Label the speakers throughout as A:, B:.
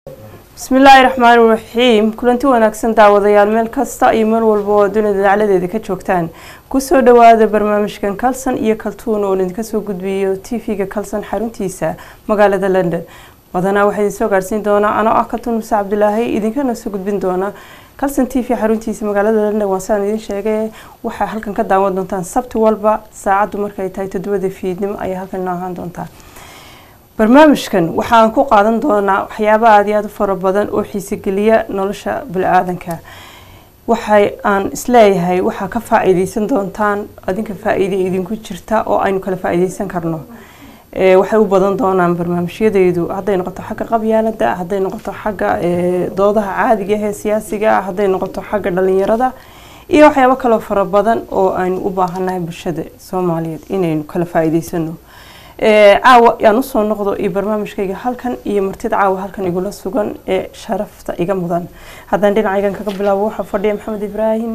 A: bismillaahi raxmaani raxiim kulanti wanaagsan daawadayaal meel kasta iyo meel walba oo dunida dacladeeda ka joogtaan kusoo dhawaada barnaamijkan kalson iyo kaltuun oo idinka soo gudbiyo t v-ga kalson xaruntiisa magaalada london badanaa waxaa idin soo gaarsiin doonaa anoo ah kaltuun muse cabdilaahi idinkana soo gudbin doona kalson t v xaruntiisa magaalada london waan saan idin sheegay waxaa halkan ka daawan doontaan sabti walba saacaddu markay tahay toddobada fiidnimo ayay halkan inoo ahaan doontaa barnaamijkan waxaan ku qaadan doonaa waxyaaba aada iyo aada u fara badan oo xiisogeliya nolosha bili-aadanka waxay aan isleeyahay waxaa ka faa-iideysan doontaan adinka faa-iide idinku jirta oo aynu kala faa-iideysan karno waxay u badan doonaan barnaamijyadaydu hadday noqoto xagga qabyaalada hadday noqoto xagga doodaha caadiga ah ee siyaasiga ah hadday noqoto xagga dhalinyarada iyo waxyaabo kaloo fara badan oo aynu u baahannahay bulshada soomaaliyeed inaynu kala faa-iideysano caawa yaan usoo noqdo iyo barnaamijkayga halkan iyo martida caawa halkan igula sugan ee sharafta iga mudan haddaan dhinacaygan kaga bilaabo waxaa fadhiya maxamed ibraahim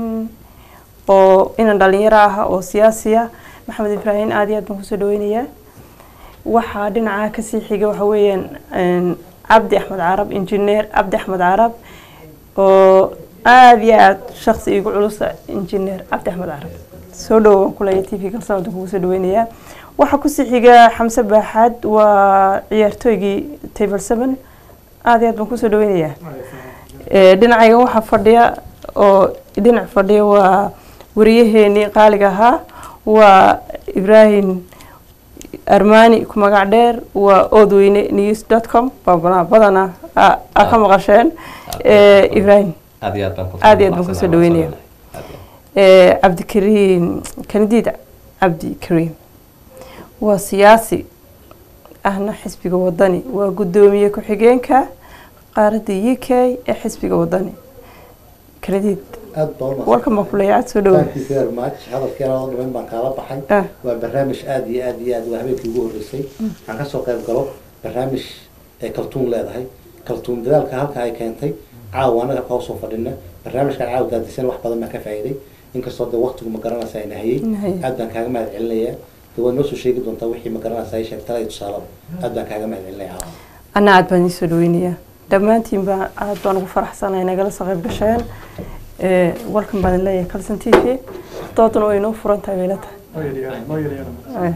A: oo inan dhalinyaro ah oo siyaasiya maxamed ibraahim aada iyo aad baan kusoo dhaweynayaa waxaa dhinaca kasii xiga waxa weeyaan cabdi axmed carab injineer cabdi axmed carab oo aada iyo aada shaksi igu culusa injineer cabdi axmed carab soo dhowo waan kuleeya t v kalsan wadan kugu soo dhaweynayaa waxaa kusii xiga xamse baaxaad waa ciyaartooygii table seven aada iyo aad baan kusoo dhaweynayaa dhinacayga waxaa fadhiya oo dhinac fadhiya waa wariyaheenii qaaliga ahaa waa ibraahim armani ku magac dheer waa oodweyne news dot com baabana badana aa ka maqasheen ibraahim aada iyo aad baan kusoo dhaweynaya cabdikariim kandiid cabdikariim waa siyaasi ahna xisbiga wadani waa guddoomiye ku-xigeenka qaaradda u k ee xisbiga wadani kanadiid walkan baan kuleeya aad soo dhawo
B: hadalkeena oo dhameyn baan kaala baxay waa barnaamij aada iyo aada iyo aad waa habeenkii ugu horreysay waxaan kasoo qayb galo barnaamij ay kaltuun leedahay kaltuun dadaalka halka ay keentay caawa anaga ka hoosoo fadhina barnaamijkan caawa daadisan wax badan baan ka faa'iiday inkastoo de waqtigu ma garanaysa ay nahayey aad baan kaaga mahad celinayaa de waad noo soo sheegi doontaa wixii ma garanaysa ay sheegtala iyo tusaalaba aad baan kaaga mahad celinaya caawa
A: anna aad baan idiin soo dhaweynayaa dhammaantiin baa aada baan ugu faraxsanahay nagala soo qayb gasheen walkan baan leeyahay kalson t v dooduna way inoo furan tahay bayla tahay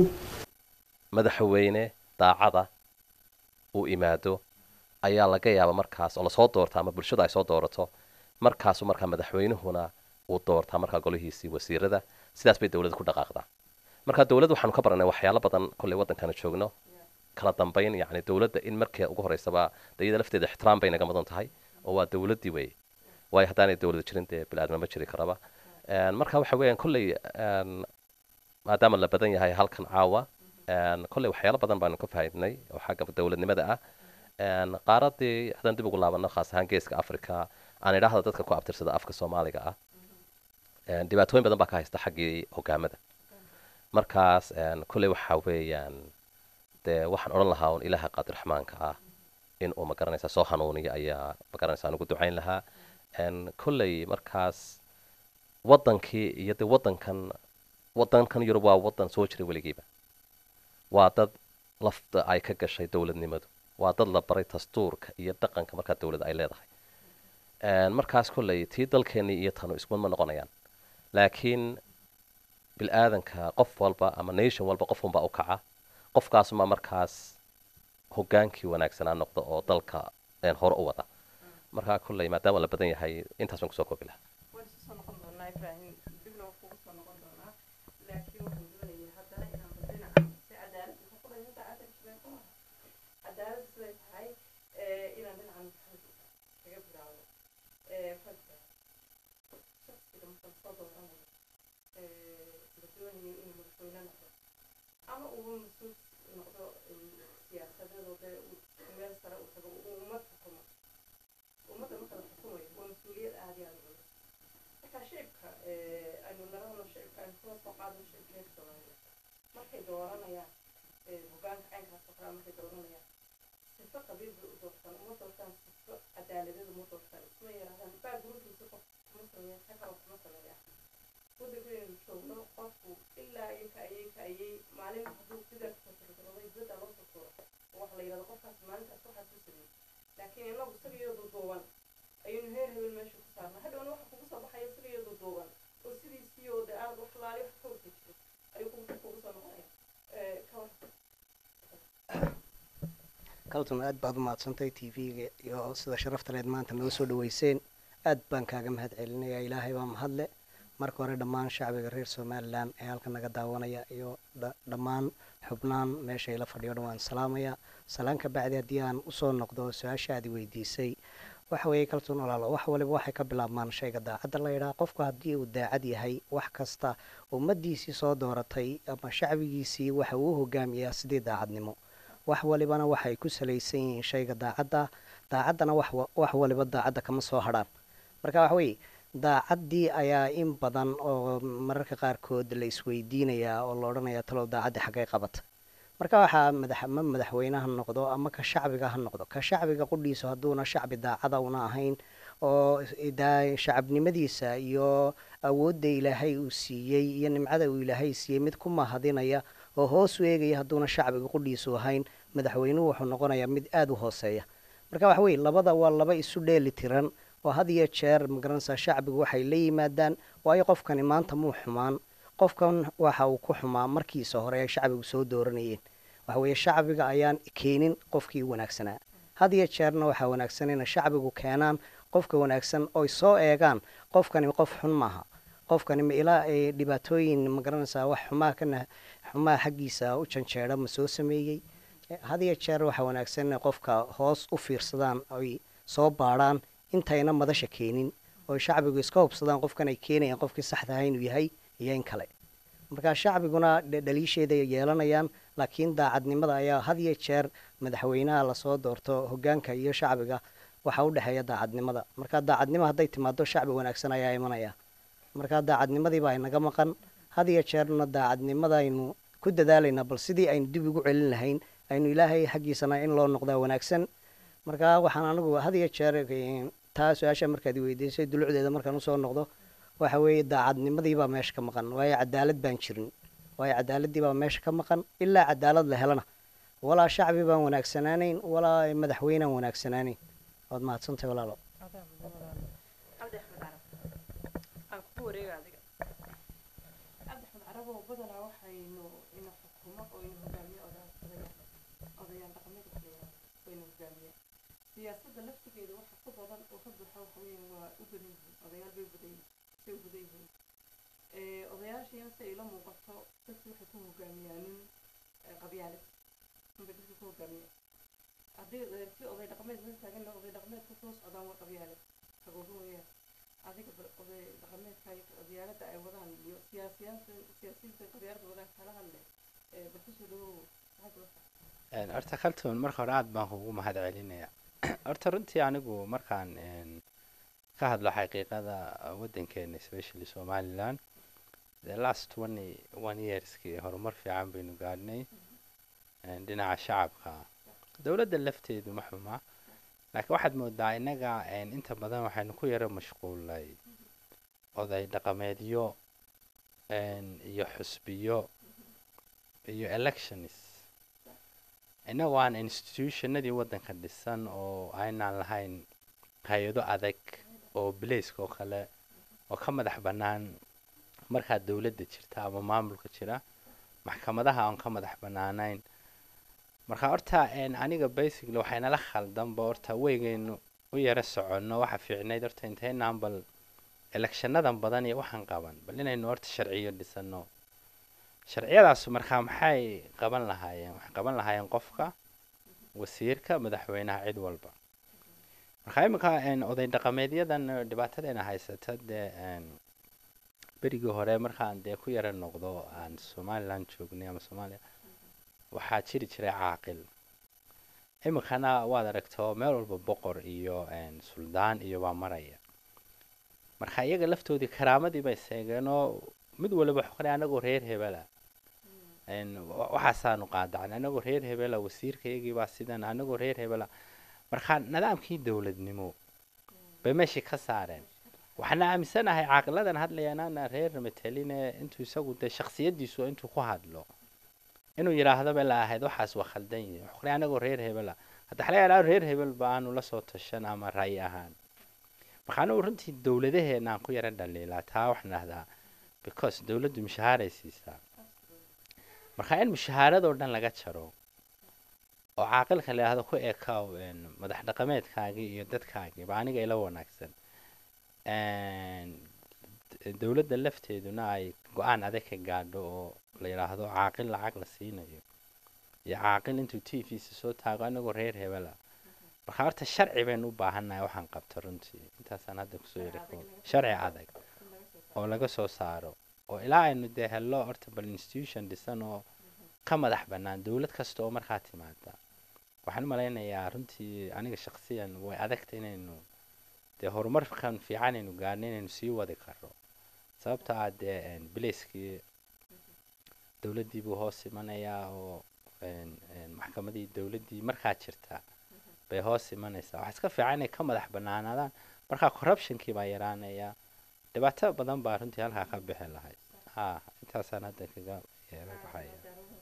C: madaxweyne daacada uu imaado ayaa laga yaaba markaas oo lasoo doorta ama bulshada ay soo doorato markaasu markaa madaxweynuhuna uu doortaa markaa golihiisii wasiirada sidaas bay dowladda ku dhaqaaqdaa marka dowladda waxaanu ka baranay waxyaalo badan kolley waddankana joogno kala dambayn yacni dowladda in markii ugu horreysaba de iyada lafteeda ixtiraam bay naga mudan tahay oo waa dowladdii wey waayo haddaanay dowlada jirin dee bili-aadma ma jiri karaba marka waxa weeyaan kolley maadaama la badan yahay halkan caawa kolley waxyaalo badan baanu ka faaidnay oo xagga dowladnimada ah qaaradii haddaan dib ugu laabano khaas ahaan geeska africa aan idhaahda dadka ku abtirsada afka soomaaliga ah dhibaatooyin badan baa ka haysta xaggii hogaamada markaas kolley waxa weeyaan dee waxaan odhan lahaa un ilaaha qaadirraxmaanka ah in uu magaranaysa soo hanuuniyo ayaa magaranaysa anugu ducayn lahaa kolley markaas waddankii iyo dee waddankan waddankan yurub waa waddan soo jiray weligiiba waa dad lafta ay ka gashay dowladnimadu waa dad la baray dastuurka iyo dhaqanka markaa dowladda ay leedahay markaas kolley tii dalkeennii iyo tanu iskumid ma noqonayaan laakiin bil-aadanka qof walba ama nation walba qof unbaa u kaca qofkaasuma markaas hogaankii wanaagsanaa noqda oo dalka hore u wada markaa kolley maadaama la badan yahay intaas baan kusoo koobi lahaa
A: ama uu mas-uul noqdo siyaasadooda meel sare u tago uu ummad xukumo ummadda marka la xukumayo waa mas-uuliyad aada iyo aada culus marka shicibka aynu nalahno shicibka aynu kula soo qaadno shicibka inagu isagiyo duduuban ayaynu heer hebel meesha ku saarna hadhowna waxa kugu soo baxaya isagiyo duduuban oo sidiisii oo dee aad wax laali wax ka wada jiro ayuu kugu kugu soo noqonaya ka war
D: kaltun aad baad u mahadsantay t v-ga iyo sida sharafta leed maanta noo soo dhaweyseen aad baan kaaga mahad celinaya ilaahay baa mahadle marka hore dhammaan shacbiga reer somalilan ee halka naga daawanaya iyo dhammaan xubnaan meesha ila fadhiyo dhan waan salaamaya salaan ka bacdi haddii aan usoo noqdo su-aasha aad i weydiisay waxa weeye kaltun walaalo wax waliba waxay ka bilaabmaan shayga daacadda la yidhaha qofku haddii uu daacad yahay wax kasta ummadiisii soo dooratay ama shacbigiisii waxa uu hogaamiyaa sidii daacadnimo wax walibana waxay ku salaysan yihiin shayga daacadda daacaddana wax waliba daacadda kama soo hadhaan marka waxa weeye daacaddii ayaa in badan oo mararka qaarkood la isweydiinayaa oo la odhanayaa talow daacaddii xaggay qabata marka waxaa madax ma madaxweyne ha noqdo ama ka shacbiga ha noqdo ka shacbiga qudhiisu hadduuna shacbi daacada una ahayn oo shacabnimadiisa iyo awoodda ilaahay uu siiyey iyo nimcada uu ilaahay siiyey mid ku mahadinaya oo hoos u eegaya hadduuna shacbiga qudhiisu ahayn madaxweynuhu wuxuu noqonayaa mid aada u hooseeya marka waxa weye labada waa laba isu dheeli tiran oo had iyo jeer magaranaysaa shacbigu waxay la yimaadaan waayo qofkani maanta muu xumaan qofkan waxa uu ku xumaa markiisa hore ay shacbigu soo dooranayeen waxa weeye shacbiga ayaan keenin qofkii wanaagsanaa had iyo jeerna waxaa wanaagsan inay shacbigu keenaan qofka wanaagsan oy soo eegaan qofkani qof xun maaha qofkani ma ilaa ay dhibaatooyin magaranaysaa wax xumaa kana xumaa xaggiisa u janjeera ma soo sameeyey had iyo jeer waxaa wanaagsan inay qofka hoos u fiirsadaan oy soo baadhaan intayna madasha keenin oo shacbigu iska hubsadaan qofkan ay keenayaan qofkii saxda aha inuu yahay iyo in kale marka shacbiguna dhaliisheeda yeelanayaan laakiin daacadnimada ayaa had iyo jeer madaxweynaha lasoo doorto hogaanka iyo shacbiga waxaa u dhexeeya daacadnimada marka daacadnimo hadday timaado shacbi wanaagsan ayaa imanaya marka daacadnimadiiba inaga maqan had iyo jeerna daacadnimadaynu ku dadaalaynaa bal sidii aynu dib ugu celin lahayn aynu ilaahay xaggiisana in loo noqdaa wanaagsan marka waxaan anigu had iyo jeer taa su-aasha markaad weydiisay dulucdeeda markaan usoo noqdo waxa weeye daacadnimadiibaa meesha ka maqan waayo cadaalad baan jirin waayo cadaaladdiibaa meesha ka maqan ilaa cadaalad la helana walaa shacbi baan wanaagsanaanayn walaa madaxweynaan wanaagsanaanayn waad mahadsantahay walaalo
A: cabdi axmed carab aan kugu wareega adiga cabdi axmed carab oo badanaa waxaynu ina xukumo oo ina hogaamiye odayaal odayaal dhaqameed waxleeyahay wayna hogaamiyaan siyaasadda laftigeeda waxa ku badan oo ka buuxa waxa weeyaan waa u badan yihiin odayaal bay badan yihiin say u badan yihiin odayaashiina si ay la muuqato dadku waxay ku hogaamiyaanin qabyaalad unbay dadku ku hogaamiya haddii si oday dhaqameed la taagan oday dhaqameedka kula socdaan waa qabyaalad hagooga weeyaan adiga bal oday dhaqameedka iyo qabyaaladda ay wadaan iyo siyaasiyaanta siyaasiyiinta qabyaaladda wadaan kala hadle bal kusoo dhawow maxaad
E: horta kaltuun marka hore aada baan kugu mahad celinaya horta runtii anigu markaan ka hadlo xaqiiqada waddankeena especially somaliland the last twenty one yearskii horumar fiican baynu gaadhnay dhinaca shacabka dowladda lafteedu ma xuma laakiin waxaad moodaa innaga inta badan waxaynu ku yaro mashquulnay oday dhaqameedyo iyo xusbiyo iyo elections innagu aan institutionadii waddanka dhisan oo aynaan lahayn hay-ado adag oo bilayska oo kale oo ka madax bannaan markaa dowladda jirta ama maamulka jira maxkamadaha aan ka madax bannaanayn marka horta aniga basically waxaynala khaldanba horta weygaynu u yaro soconno waxa fiicnayd horta intaynaan bal electionadan badan iyo waxaan qaban bal inaynu horta sharciyo dhisano sharciyadaas markaa maxay qaban lahaayeen waxay qaban lahaayeen qofka wasiirka madaxweynaha cid walba markaa iminka oday dhaqameedyadan dhibaatadeena haysata dee berigii hore markaan dee ku yara noqdo aan somaliland joognay ama soomaaliya waxaa jiri jiray caaqil iminkana waad aragto meel walba boqor iyo suldaan iyo waa maraya marka iyaga laftoodii karaamadii bay seegeenoo mid waliba xoqnay anagoo reer hebela waxaasaanu qaadacnay anagoo reer hebela wasiirkayagiibaa sidan anagoo reer hebela marka nidaamkii dowladnimo bay meeshii ka saareen waxaana aaminsanahay caaqiladan hadlayaanaana reer mataline intuu isagu dee shaksiyadiisu intuu ku hadlo inuu yidhaahdaba la ahayd waxaas waa khaldan yihin xoqnay anagoo reer hebela hadda xalaga idhaha reer hebel ba aanu la soo tashan ama ra'yi ahaan marka anigu runtii dowladaheena aan ku yara dhaliilaa taa waxaan dhahdaa because dowladdu mushahaaray siisaa marka in mushahaaradoo dhan laga jaro oo caaqilka la yidhahdo ku ekaaw madax dhaqameedkaagii iyo dadkaagii ba aniga ila wanaagsan dowladda lafteeduna ay go-aan adag ka gaadho oo la yidhaahdo caaqil lacag la siinayo iyo caaqil intuu t v-sa soo taago anagoo reer hebela marka horta sharci baynu u baahannahay waxaan qabto runtii intaasaan hadda kusoo yiri sharci adag oo laga soo saaro oo ilaa aynu dee hello horta bal institution dhisan oo ka madax bannaan dowlad kasta oo markaa timaada waxaan u malaynayaa runtii aniga shaksiyan way adagta inaynu dee horumarkan fiican aynu gaarno inaynu sii wadi karno sababta ah dee bilayskii dowladdii buu hoos imanayaa oo maxkamadii dowladdii markaa jirta bay hoos imanaysaa waxaa iska fiican inay ka madax bannaanaadaan markaa corruptionkii baa yaraanaya dhibaato badan baa runtii halkaa ka bixi lahayd ha intaasaan hadda kaga yeero baxaya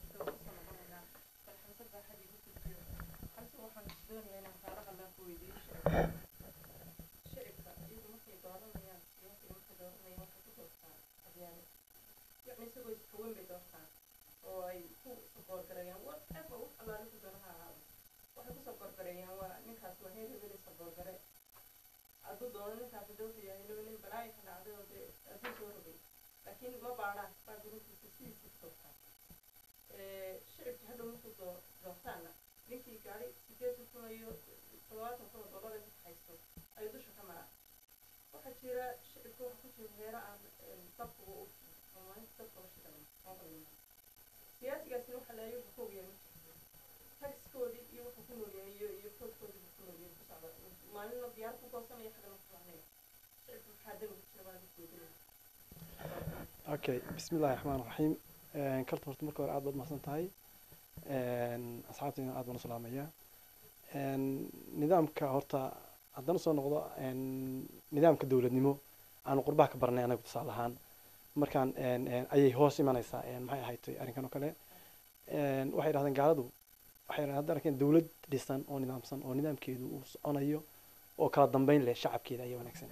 A: laakiin ma baadhaan baa gurintiisa sidiisa doortaan shicibka hadhow markuu doo doortaana ninkii gaari sideetan kun iyo todobaatan kun oo dollar ku haysto ayuu dusha ka maraa waxaa jira shicibka waxa ku jira heero aan dabkuga u oo maalinta dabka la shidan siyaasigaasina waxa leeyahay wuxuu ka ogyahay taxiskoodii iyo wuxuu ku noolyahay iyo iyo koodkoodii wuxuu ku noolyahay ku socda maalina diyaar ku goosanaya xagana ku soconaya shicibka waxaa dan ugu jira baa lagu goodinaya
F: okay bismi illahi raxmaan raxiim kalta horta marka hore aad baad mahadsan tahay asxaabtayna aad baan u salaamaya nidaamka horta haddana soo noqdo nidaamka dowladnimo aanu qurbaha ka baranay anagu tusaale ahaan markaan ayay hoos imanaysaa maxay ahayd arrinkan oo kale waxay dhahdeen gaaladu waxay dhahdeen hadda arkeen dowlad dhisan oo nidaamsan oo nidaamkeedu uu soconayo oo kala dambeyn leh shacabkeeda ayaa wanaagsan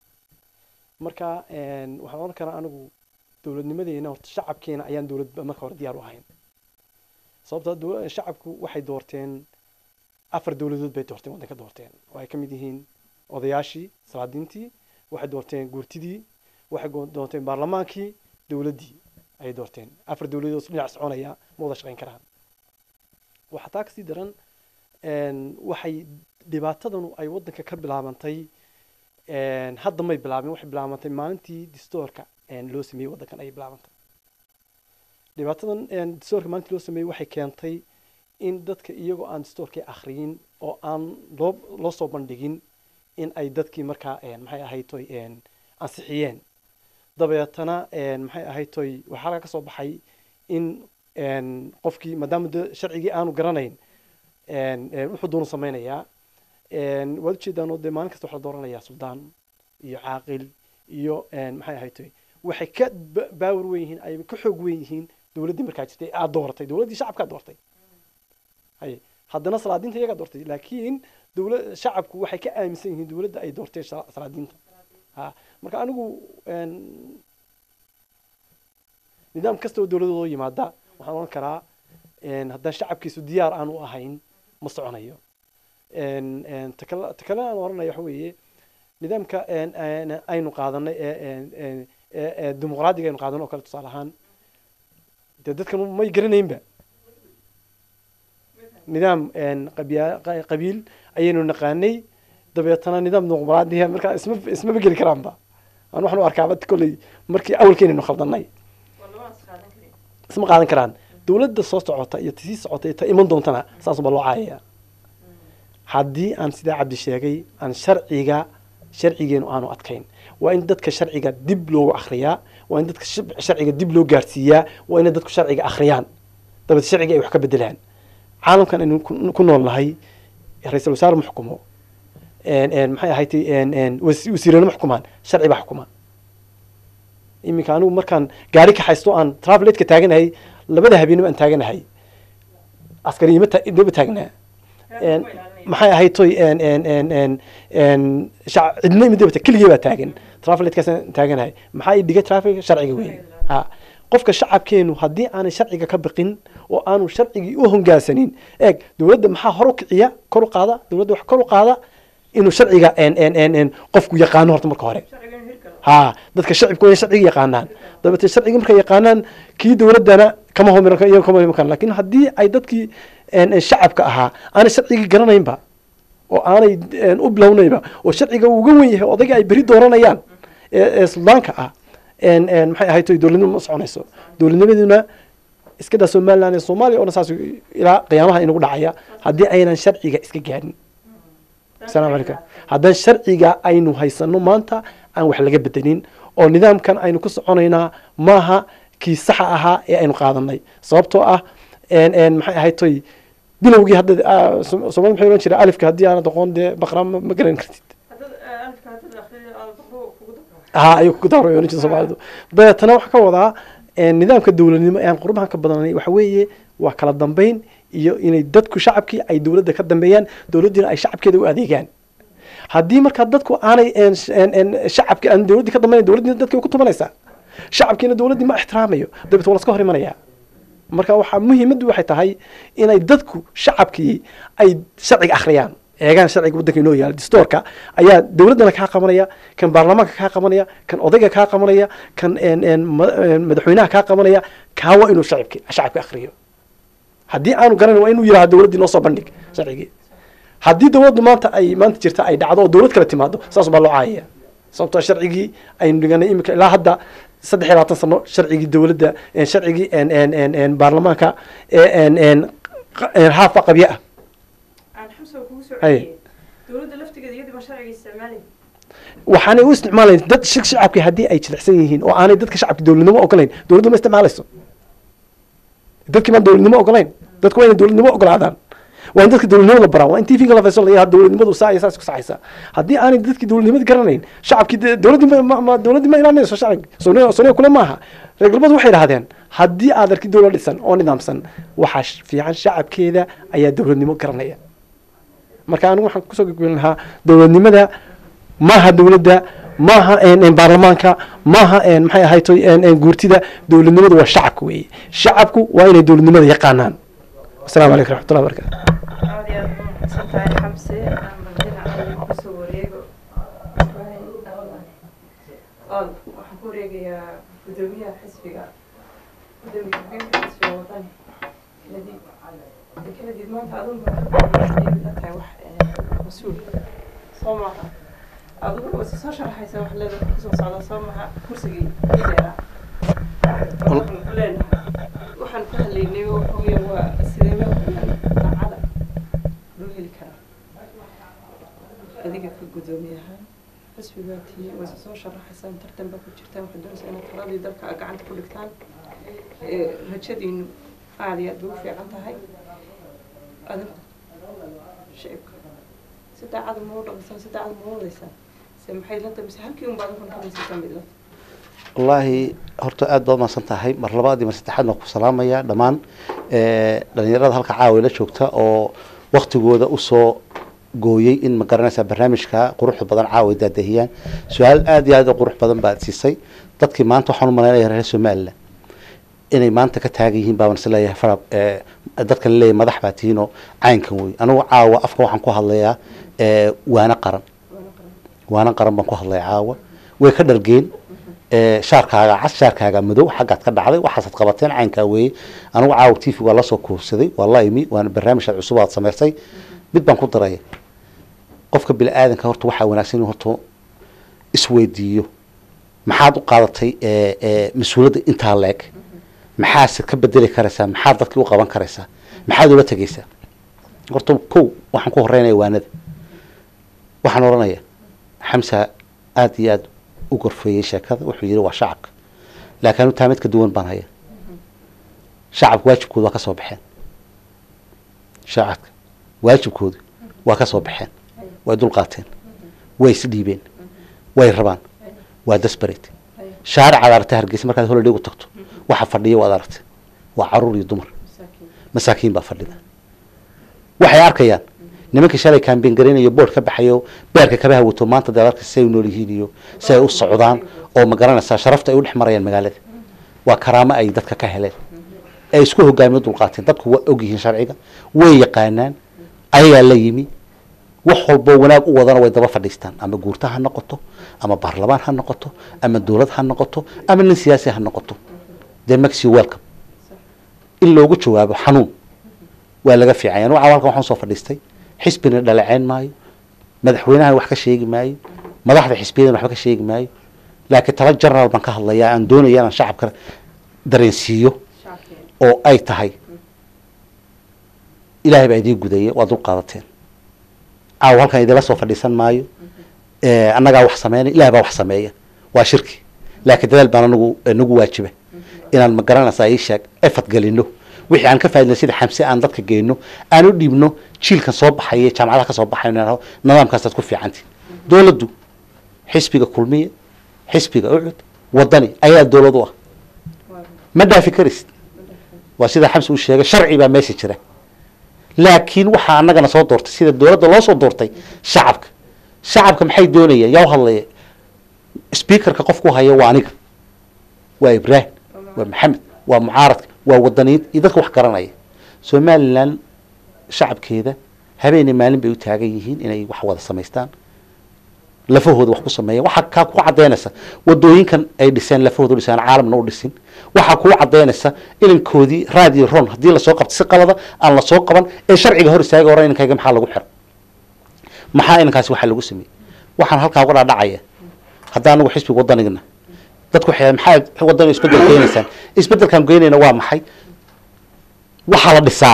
F: marka waxaan oran karaa anigu dowladnimadeena horta shacabkeena ayaan dowlad marka hore diyaar u ahayn sababta shacabku waxay doorteen afar dowladood bay doorteen waddanka doorteen oo ay ka mid yihiin odayaashii salaadiintii waxay doorteen guurtidii waxay doorteen baarlamaankii dowladdii ayay doorteen afar dowladood dhinac soconaya ma wada shaqayn karaan waxaa taa kasii daran waxay dhibaatadanu ay waddanka ka bilaabantay hadda may bilaabin waxay bilaabantay maalintii distoorka loo sameeyey waddankan ayay bilaabantay dhibaatadan distoorka maalintii loo sameeyey waxay keentay in dadka iyagoo aan distoorkii akhriyin oo aan loo loo soo bandhigin in ay dadkii markaa maxay ahayd toy ansixiyeen dabeetana maxay ahayd toy waxaa halkaa kasoo baxay in qofkii maadaama de sharcigii aanu garanayn wuxuu doonu sameynayaa waad ujeedaan oo dee maalin kasta waxaa la dooranayaa suldaan iyo caaqil iyo maxay ahayd toy waxay ka baawar weyn yihiin ay ka xoog weyn yihiin dowladdii markaa jirtay aad dooratay dowladdii shacabkaa doortay hay haddana salaadiinta iyagaa doortay laakiin dowla shacabku waxay ka aaminsan yihiin dowladda ay doorteen salaadiinta ha marka anigu nidaam kasta oo dowladooda yimaada waxaan oran karaa haddaan shacabkiisu diyaar aan u ahayn ma soconayo takale takale aan oranaya waxa weeye nidaamka aynu qaadanay ee dimuqraadiga aynu qaadanay oo kale tusaale ahaan dee dadkan may garanaynba nidaam qabiil ayaynu naqaanay dabeetana nidaam dimuqraadiya markaa isma ismaba geli karaanba aan waxaan u arkaaba kolley markii awalkeynaynu khaldanay isma qaadan karaan dowladda soo socota iyo sii socota iyo ta iman doontana saasuba loo caayaya haddii aan sidaa cabdi sheegay aan sharciga sharcigeenu aanu adkayn waa in dadka sharciga dib loogu akriyaa waa in dadka sharciga dib loo gaarsiiyaa waa inay dadku sharciga akhriyaan dabeed sharciga ay wax ka bedelaan caalamkan aynu ku nool nahay ra-iisul wasaare ma xukumo maxay ahayd wasiirana ma xukumaan sharci baa xukuma iminka anigu markaan gaari ka haysto aan traveleteka taaganahay labada habeenimo aan taaganahay askari ima daba taagnaa maxay ahayd toy en en en en en shac- cidna imid dabata keligii baa taagan trafiletkaasaan taaganahay maxaa i dhigay traffic sharciga weyn ha qofka shacabkeenu haddii aanay sharciga ka biqin oo aanu sharcigii u hongaasanin eeg dowladda maxaa hor u kiciya kor u qaada dowladda wax kor u qaada inuu sharciga en en en en qofku yaqaano horta marka hore ha dadka shacibku waa in sharciga yaqaanaan dabeete sharciga markay yaqaanaan kii dowladdana kama homiran iyaga kama homiran karaan laakiin haddii ay dadkii en- en shacabka ahaa aanay sharcigii garanaynba oo aanay en, u bilownayba oo sharciga uu uga wen yahay odayga ay beri dooranayaan ee ee suldaanka ah en en maxay ahayd toy dowladnimo ma soconayso dowladnimaduna iska daa somaliland iyo soomaaliya oo dhan saas ilaa qiyaamaha inagu dhacaya haddii aynan sharciga iska gaadhin asalaamu calaykum haddaan sharciga aynu haysano maanta aan wax laga bedelin oo nidaamkan aynu ku soconaynaa maaha kii saxa ahaa ee aynu qaadanay sababtoo ah en en maxay ahayd toy bilowgii hadda ah, Som- soomaalida maxay ohan jiray alifka haddii aanad aqoon dee baqra ma ma garan kartid ha ayuu ku daaro ohan jirta soomaalidu dabeetana waxaa ka wadaa en, nidaamka dowladnimo ee aan qurbahan ka badanay waxa weeye waa kala dambeyn iyo inay dadku shacabkii ay dowladda ka dambeeyaan dowladdiina ay shacabkeeda u adeegaan haddii markaa dadku aanay en- en- en shacabki aan dowladdii ka dambeyn dowladdiina dadka way ku tumanaysaa shacabkiina dowladdii ma ixtiraamayo dabeet waa laska hor imanayaa marka waxaa muhiimaddu waxay tahay inay dadku shacabkii ay sharciga akhriyaan eegaan sharciga waddanka inoo yaala distoorka ayaa dowladdana kaa qabanaya kan baarlamaanka kaa qabanaya kan odayga kaa qabanaya kan en- en ma- en madaxweynaha kaa qabanaya kaa waa inuu shacabki shacabka akhriyo haddii aanu garanin waa inuu yidhaha dowladdii noo soo bandhig sharcigii haddii dowladdu maanta ay maanta jirta ay dhacdo oo dowlad kale timaado saas baa loo caayaya sababtoo sharcigii aynu dhiganay imika ilaa hadda saddex iyo labaatan sano sharcigii dowladda en sharcigii en en en en baarlamaanka ee en en qa- en haafa qabye ah
A: aan xamsa kugu soo
F: Haye.
A: celiyey dowladda laftigeeda iyadii baa sharciga isticmaalay
F: waxaanay u isticmaalayn dad shak shacabki haddii ay jilicsan yihiin oo aanay dadka shacabka dowladnimo ogolayn dowladdu ma isticmaalayso dadkii maan dowladnimo ogolayn dadku waa inay dowladnimo ogolaadaan waa in dadka dowladnimada baraa waa in tvga la fayso layaha dowladnimadu saa iyo saas ku saxaysa haddii aanay dadkii dowladnimada garanayn shacabkii de- dowladdii ma- ma ma- dowladdii ma ilaalinayso shacabki sooniya sooniya kule maaha reer galbeed waxay idhahdeen haddii aad arki dowlad dhisan oo nidaamsan waxaa sh- fiican shacabkeeda ayaa dowladnimo garanaya marka anigu waxaan kusoo gogolin lahaa dowladnimada maaha dowladda maaha en- en baarlamaanka maaha en maxay ahayd toy en- en guurtida dowladnimadu waa shacabka weeye shacabku waa inay dowladnimada yaqaanaan asalaamu calaykum raxmatullahi barakatu
A: aad iyo aad u mahadsan tahay xamse ama dhinaca kusoo wareego ool waxaan ku wareegayaa gudoomiyaha xisbiga gudoomiye ku-xigeenka xisbiga wadani kanadiid de kanadiid maanta adunba la tahay wax eh, mas-uul soo maaha adigu wase soo sharaxaysa wax leeda kusoo socda soo maha kursigii ii dheeraa waxaan ku leenahay waxaan ka hadlaynay waxa weeye waa sideeba daacada loo heli karaa adiga ka gudoomiyaha xisbigaa tii wayse soo sharaxaysaan tartan baa ku jirtaan waxaad doonaysaa inaad taladii dalka aad gacanta ku dhigtaan ee, rajadiinu aada iyo aad bay u fiican tahay adinku shicibka si daacada ma u dhaqaysaan si daacada ma u wadaysaan se maxay la tahay mise halkii unba adinku noqonaysaa mid la
B: wallaahi horta aad baad umahadsan tahay mar labaad iyo mar saddexaad baan ku salaamaya dhammaan eh, dhalinyarada halka caawa la joogta oo waktigooda usoo gooyey in ma garanaysaa barnaamijka quruxda badan caawa ay daadahiyaan su-aal aad iyo aad u qurux badan baad siisay dadkii maanta waxaan u malaynaya reer somaliland inay maanta ka taagan yihiin baaban is leeyahay farab eh, dadkan leeyahay madax baa tihiinoo caynkan wey anigu caawa afka waxaan ku hadlayaa eh, waana qaran waana qaran baan ku hadlaya caawa way ka dhargeen ee, shaarkaaga cas shaarkaaga madow xaggaad ka dhacday waxaasaad qabateen caynkaa weeye anigu caawa t v waa lasoo kuursaday waa la imi waana barnaamijhaad cusub aad samaysay mid baan ku daraya qofka bini aadanka horta waxaa wanaagsan inuu horta isweydiiyo maxaad u qaadatay ee, ee, mas-uuliyadda intaa leeg maxaase ka bedeli karaysaa maxaad dadkii u qaban karaysaa maxaad ula tegaysaa horta kow waxaan ku horeynaya waanada waxaan oranaya xamsa aada iyo aada u gorfeeyey sheekada wuxuu yihi waa shacabka laakiin anu taa mid ka duwan baan haya shacabka waajibkooda waa ka soo baxeen shacabka waajibkooda waa ka soo baxeen way dulqaateen way isdhiibeen way rabaan waa desperate shaaricaad aragtay hargeysa markaad holiday ugu tagto waxa fadhiya waad aragtay waa caruur iyo dumar masaakiin baa fadhida waxay arkayaan nimankii shalay kaambeen garanayo board ka baxayo beerka kabaha wato maanta dalalka si ay u nool yihiin iyo si ay u socdaan oo ma garanaysaa sharafta ay u dhex marayaan magaalada waa karaamo ay dadka ka heleen ay isku hogaamiyo dulqaateen dadku waa ogyihiin sharciga way yaqaanaan ayagaa la yimi wax walboo wanaag u wadana way daba fadhiistaan ama guurta ha noqoto ama baarlamaan ha noqoto ama dowlad ha noqoto ama nin siyaasi ha noqoto dee maxi welcome in loogu jawaabo xanuun waa laga fiicanya nuca halkan waxaan soo fadhiistay xisbina dhaleeceyn maayo madaxweynahan wax ka sheegi maayo madaxda xisbiyadan waxba ka sheegi maayo laakiin tala general baan ka hadlayaa aan doonaya inaan shacabka dareensiiyo oo ay tahay ilaahay baa idiin gudaya waa dul qaadateen caawa halkan idinla soo fadhiisan maayo annagaa wax sameynay ilahay baa wax sameeya waa shirki laakiin dadaal baan anagu nagu waajiba inaan ma garanaysaa ii sheeg effort gelino wixii aan ka faa'idna sida xamse aan dadka geyno aan u dhiibno jiilkan soo baxaya jaamacadaha ka soo baxayo nidaamkaasaad ku fiicanti dowladdu xisbiga kulmiya xisbiga ucud wadani ayaa dowlad u ah ma dhaafi karisid waa sida xamse uu sheegay sharci baa meesha jira laakiin waxaa annagana soo doortay sida dowladda loo soo doortay shacabka shacabka maxay doonayaan yaa u hadlaya speakerka qofku haya waa aniga waa ibraahim waa maxamed waa mucaaradka waa wadaniyiin iyo dadka wax garanaya somalilan shacabkeeda habeenay maalin bay u taagan yihiin inay wax wada samaystaan lafahooda wax ku sameeyan waxaa kaa ku cadaynaysa wadooyinkan ay dhiseen lafahooda u dhiseen caalamna u dhisin waxaa kuu cadaynaysa ilinkoodii raadiyo ron haddii lasoo qabto si qalada aan lasoo qaban ee sharciga hor istaaga hore ininkayga maxaa lagu xira maxaa ininkaasi waxaa lagu sameeyey waxaan halkaa uga dhaadhacaya hadda anagu xisbiga wadanigna dadku waxay maxaa wadaniga isbedel keenaysaan isbedelkaan geynayna waa maxay waxaa la dhisaa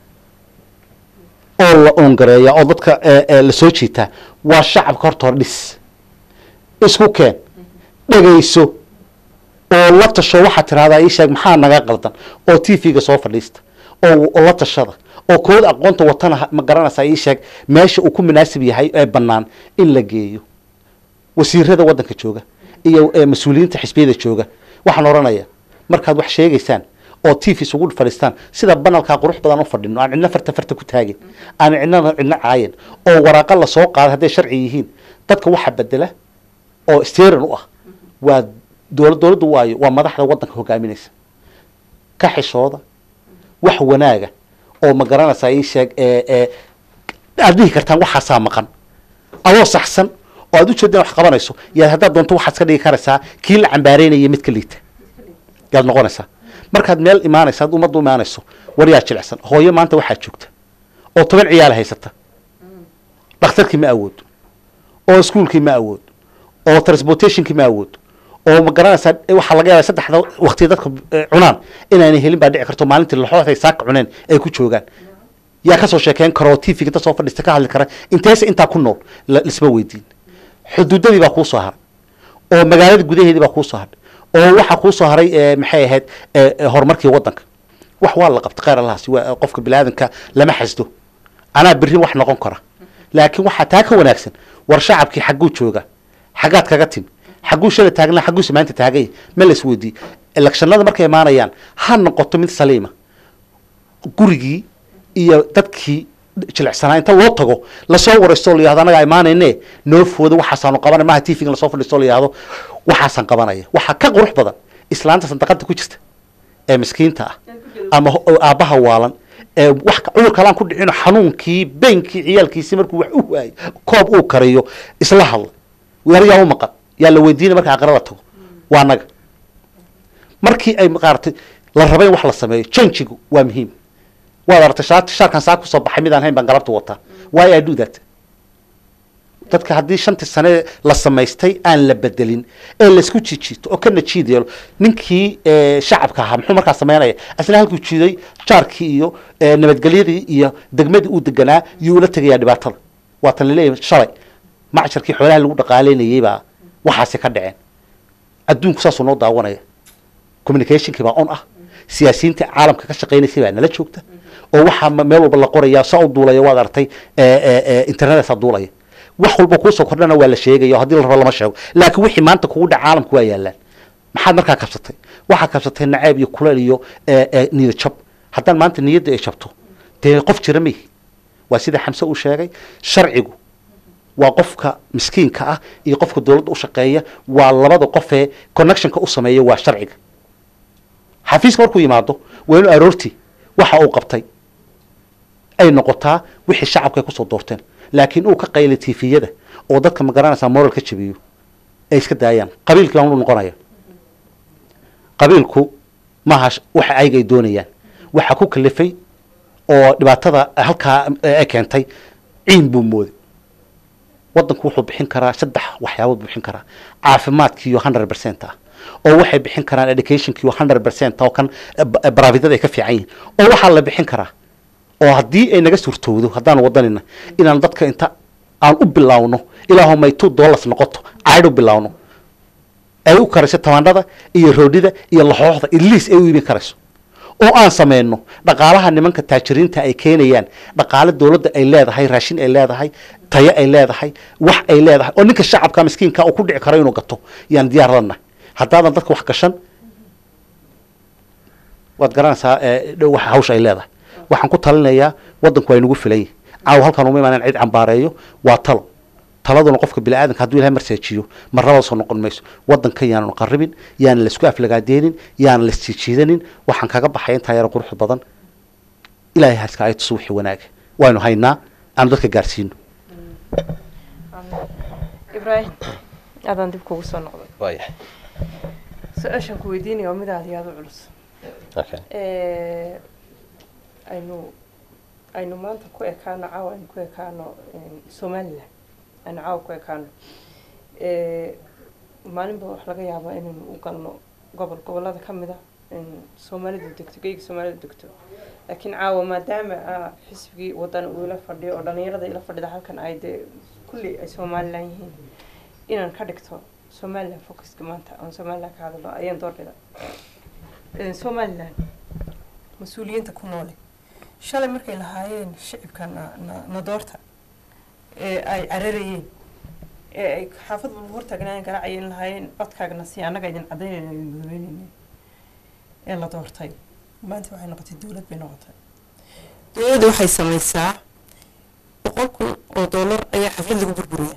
B: oo la oongareeya oo dadka lasoo jiitaa waa shacabka horta hor dhis isku keen dhegayso oo la tasho waxaad tirahdaa ii sheeg maxaa naga qaldan oo t v-ga soo fadhiista oo la tashada oo kooda aqoonta watana ma garanaysaa ii sheeg meesha uu ku munaasib yahay ee bannaan in la geeyo wasiirada waddanka jooga iyo mas-uuliyiinta xisbiyada jooga waxaan odhanaya markaad wax sheegaysaan oo t v isugu fadhiistaan sida banalkaa qurux badan u fadhino aan cidna farta farta ku taagin aan cidnana cidna caayin oo waraaqa lasoo qaada hadday sharci yihiin dadka waxa bedela oo steran u ah waa dowla dowladdu waayo waa madaxda waddanka hogaaminaysa ka xishooda wax wanaaga oo ma garanaysaa ii sheeg aad dhihi kartaan waxaasaa maqan adoo saxsan oo aad ujeeda wax qabanayso yaad haddaad doonto waxaad ka dhigi karaysaa kii la cambaareynaya mid ka liita yaad noqonaysaa markaad meel imaanaysa ad ummadda imaanayso war yaa jilicsan hooyo maanta waxaa joogta oo toban ciyaala haysata dhakhtarkii ma awoodo oo iskuolkii ma awoodo oo transportationkii ma awoodo oo ma garanaysaa waxaa laga yaaba saddexda wakti dadka cunaan inaanay helin baa dhici karto maalintii laxooday saaka cuneen ay ku joogaan yaa kasoo sheekeyn karoo t v-ga dad soo fadhiista ka hadli kara inteese intaa ku nool lisma weydiin xuduudadii baa kuusoo haray oo magaalada gudaheedii baa kuusoo haray oo waxaa kuusoo haray maxay ahayd horumarkii waddanka wax waa la qabta kheyr allahaasi waa qofka bini-aadanka lama xasdo anaa berrin wax noqon kara laakiin waxaa taa ka wanaagsan war shacabkii xagguu jooga xaggaad kaga timi xagguu shala taagna xagguuse maanta taaganya ma las weydiiye electionada markay imaanayaan ha noqoto mid saliima gurigii iyo dadkii jilicsanaa inta loo tago lasoo waraysto layihahdo anagaa imaanayne noo fooda waxaasaanu qabanay maha t v lasoo fadhiisto layihahdo waxaasaan qabanaya waxaa ka qurux badan islaanta sandaqada ku jirta ee miskiinta ah ama aabbaha waalan ee wax cudur kalaan ku dhicino xanuunkii beynkii ciyaalkiisi markuu wax u waayo koob uu kariyo isla hadla yar yaa u maqan yaa la weydiinay marka aqrada tago waa anaga markii ay maaratay la raba in wax la sameeyo janjigu waa muhiim waad aragtay shaat shaarkan saa kusoo baxay midaan hayn baan galabta wataa why i do that dadka haddii shantii sane la samaystay aan la bedelin ee laisku jijiito oo kana jiid yeelo ninkii shacabka ahaa muxuu markaa sameynaya asna halkuu jiiday jaarkii iyo nabadgelyadii iyo degmadii uu deganaa yuu ula tegayaa dhibaatada waatan laleeyahay shalay macjarkii xoolaha lagu dhaqaaleynayay baa waxaasi ka dhaceen adduunku saasuu noo daawanaya communicationkii baa on ah siyaasiyiinta caalamka ka shaqeynaysay baa nala joogta oo waxaa meel walba la qoraya saa u duulaya waad aragtay internetaa duulaya wax walba kuusoo kordhana waa la sheegaya haddii la rabo lama sheego laakiin wixii maanta kugu dhaca caalamku waa yaalaan maxaad markaa kabsatay waxaad kabsatay naceeb iyo kuleel iyo niyad jab haddaan maanta niyadda ay jabto dee qof jira mihi waa sida xamse uu sheegay sharcigu waa qofka miskiinka ah iyo qofka dowladda u shaqeeya waa labada qofee connectionka u sameeya waa sharciga xafiiska markuu yimaado waa inuu aroortii waxa uu qabtay ay noqotaa wixii shacabka ay kusoo doorteen laakiin uu ka qaylay tifiyada oo dadka ma garanaysaa moral ka jabiyo ay iska daayaan qabiilkii baan u noqonaya qabiilku maaha sh- waxa ayaga ay doonayaan waxa ku kalifay oo dhibaatada halkaa ay keentay ciin buu mooday wadanku wuxuu bixin karaa saddex waxyaabood buu bixin karaa caafimaadkiiyo hundred percent ah oo waxay bixin karaan educationkiiyo hundred percent oo kan baraafidada ay ka fiican yihiin oo waxaa la bixin karaa oo haddii ay naga suurtowdo haddaan wadanina inaan dadka inta aan u bilaawno ilaahu may two dollars noqoto caydh u bilaawno ay u karayso tamaandhada iyo roodhida iyo laxooxda iliis ay u iibin karayso oo aan sameyno dhaqaalaha nimanka taajiriinta ay keenayaan dhaqaale dowladda ay leedahay raashin ay leedahay tayo ay leedahay wax ay leedahay oo ninka shacabka miskiinka uu ku dhici karo inuu gato yaan diyaar lanahay haddaadan dadka wax gashan waad garanaysaa ee, dhow waxa hawsha ay leedahay waxaan ku talinayaa wadanku waa inagu filan yahay caawa halkan uma imaan cid cambaareeyo waa talo taladuna qofka bini aadanka hadduu ilahay marseejiyo marnaba soo noqon mayso wadankan yaanan qarribin yaanan laisku aflagaadeenin yaanan laisjiijiidanin waxaan kaga baxay intaa yaro qurux badan ilaahay haska ay tuso wixii wanaaga waaynu haynaa aanu dadka gaarsiino
A: ibraahim aadaan dib kugu soo noqday
C: waayahay
A: su-aashaan ku weydiinaya waa mid aada iyo aada u culus
C: okay
A: Eh, aynu aynu maanta ku ekaano caawa aynu ku ekaano eh, somaliland aynu caawa ku ekaano Eh, maalinba wax laga yaabaa inaynu u galno gobol gobollada ka mid a in soomaalidu degto geyga soomaalidu degto laakiin caawa maadaama ah, xisbigii wadan uu ila fadhiyo oo dhalinyarada ila fadhida halkan ay dee kulli ay somaliland yihiin inaan ka dhigto somaliland focuska maanta aan somaliland ka hadlo ayaan doorbida Eh, somaliland mas-uuliyiinta ku noole shalay markay lahaayeen shicibka na na na doorta ee ay cararayeen ee ay xaafad walba hortaagnaayen garaacayeen lahaayeen codkaagna si annaga idin cadaynayna idin gudabeynayna ee la doortay maanta waxay noqotay dowlad bay noqotay dowladda waxay samaysaa boqol kun oo dollar ayaa xaflad lagu burburiyaa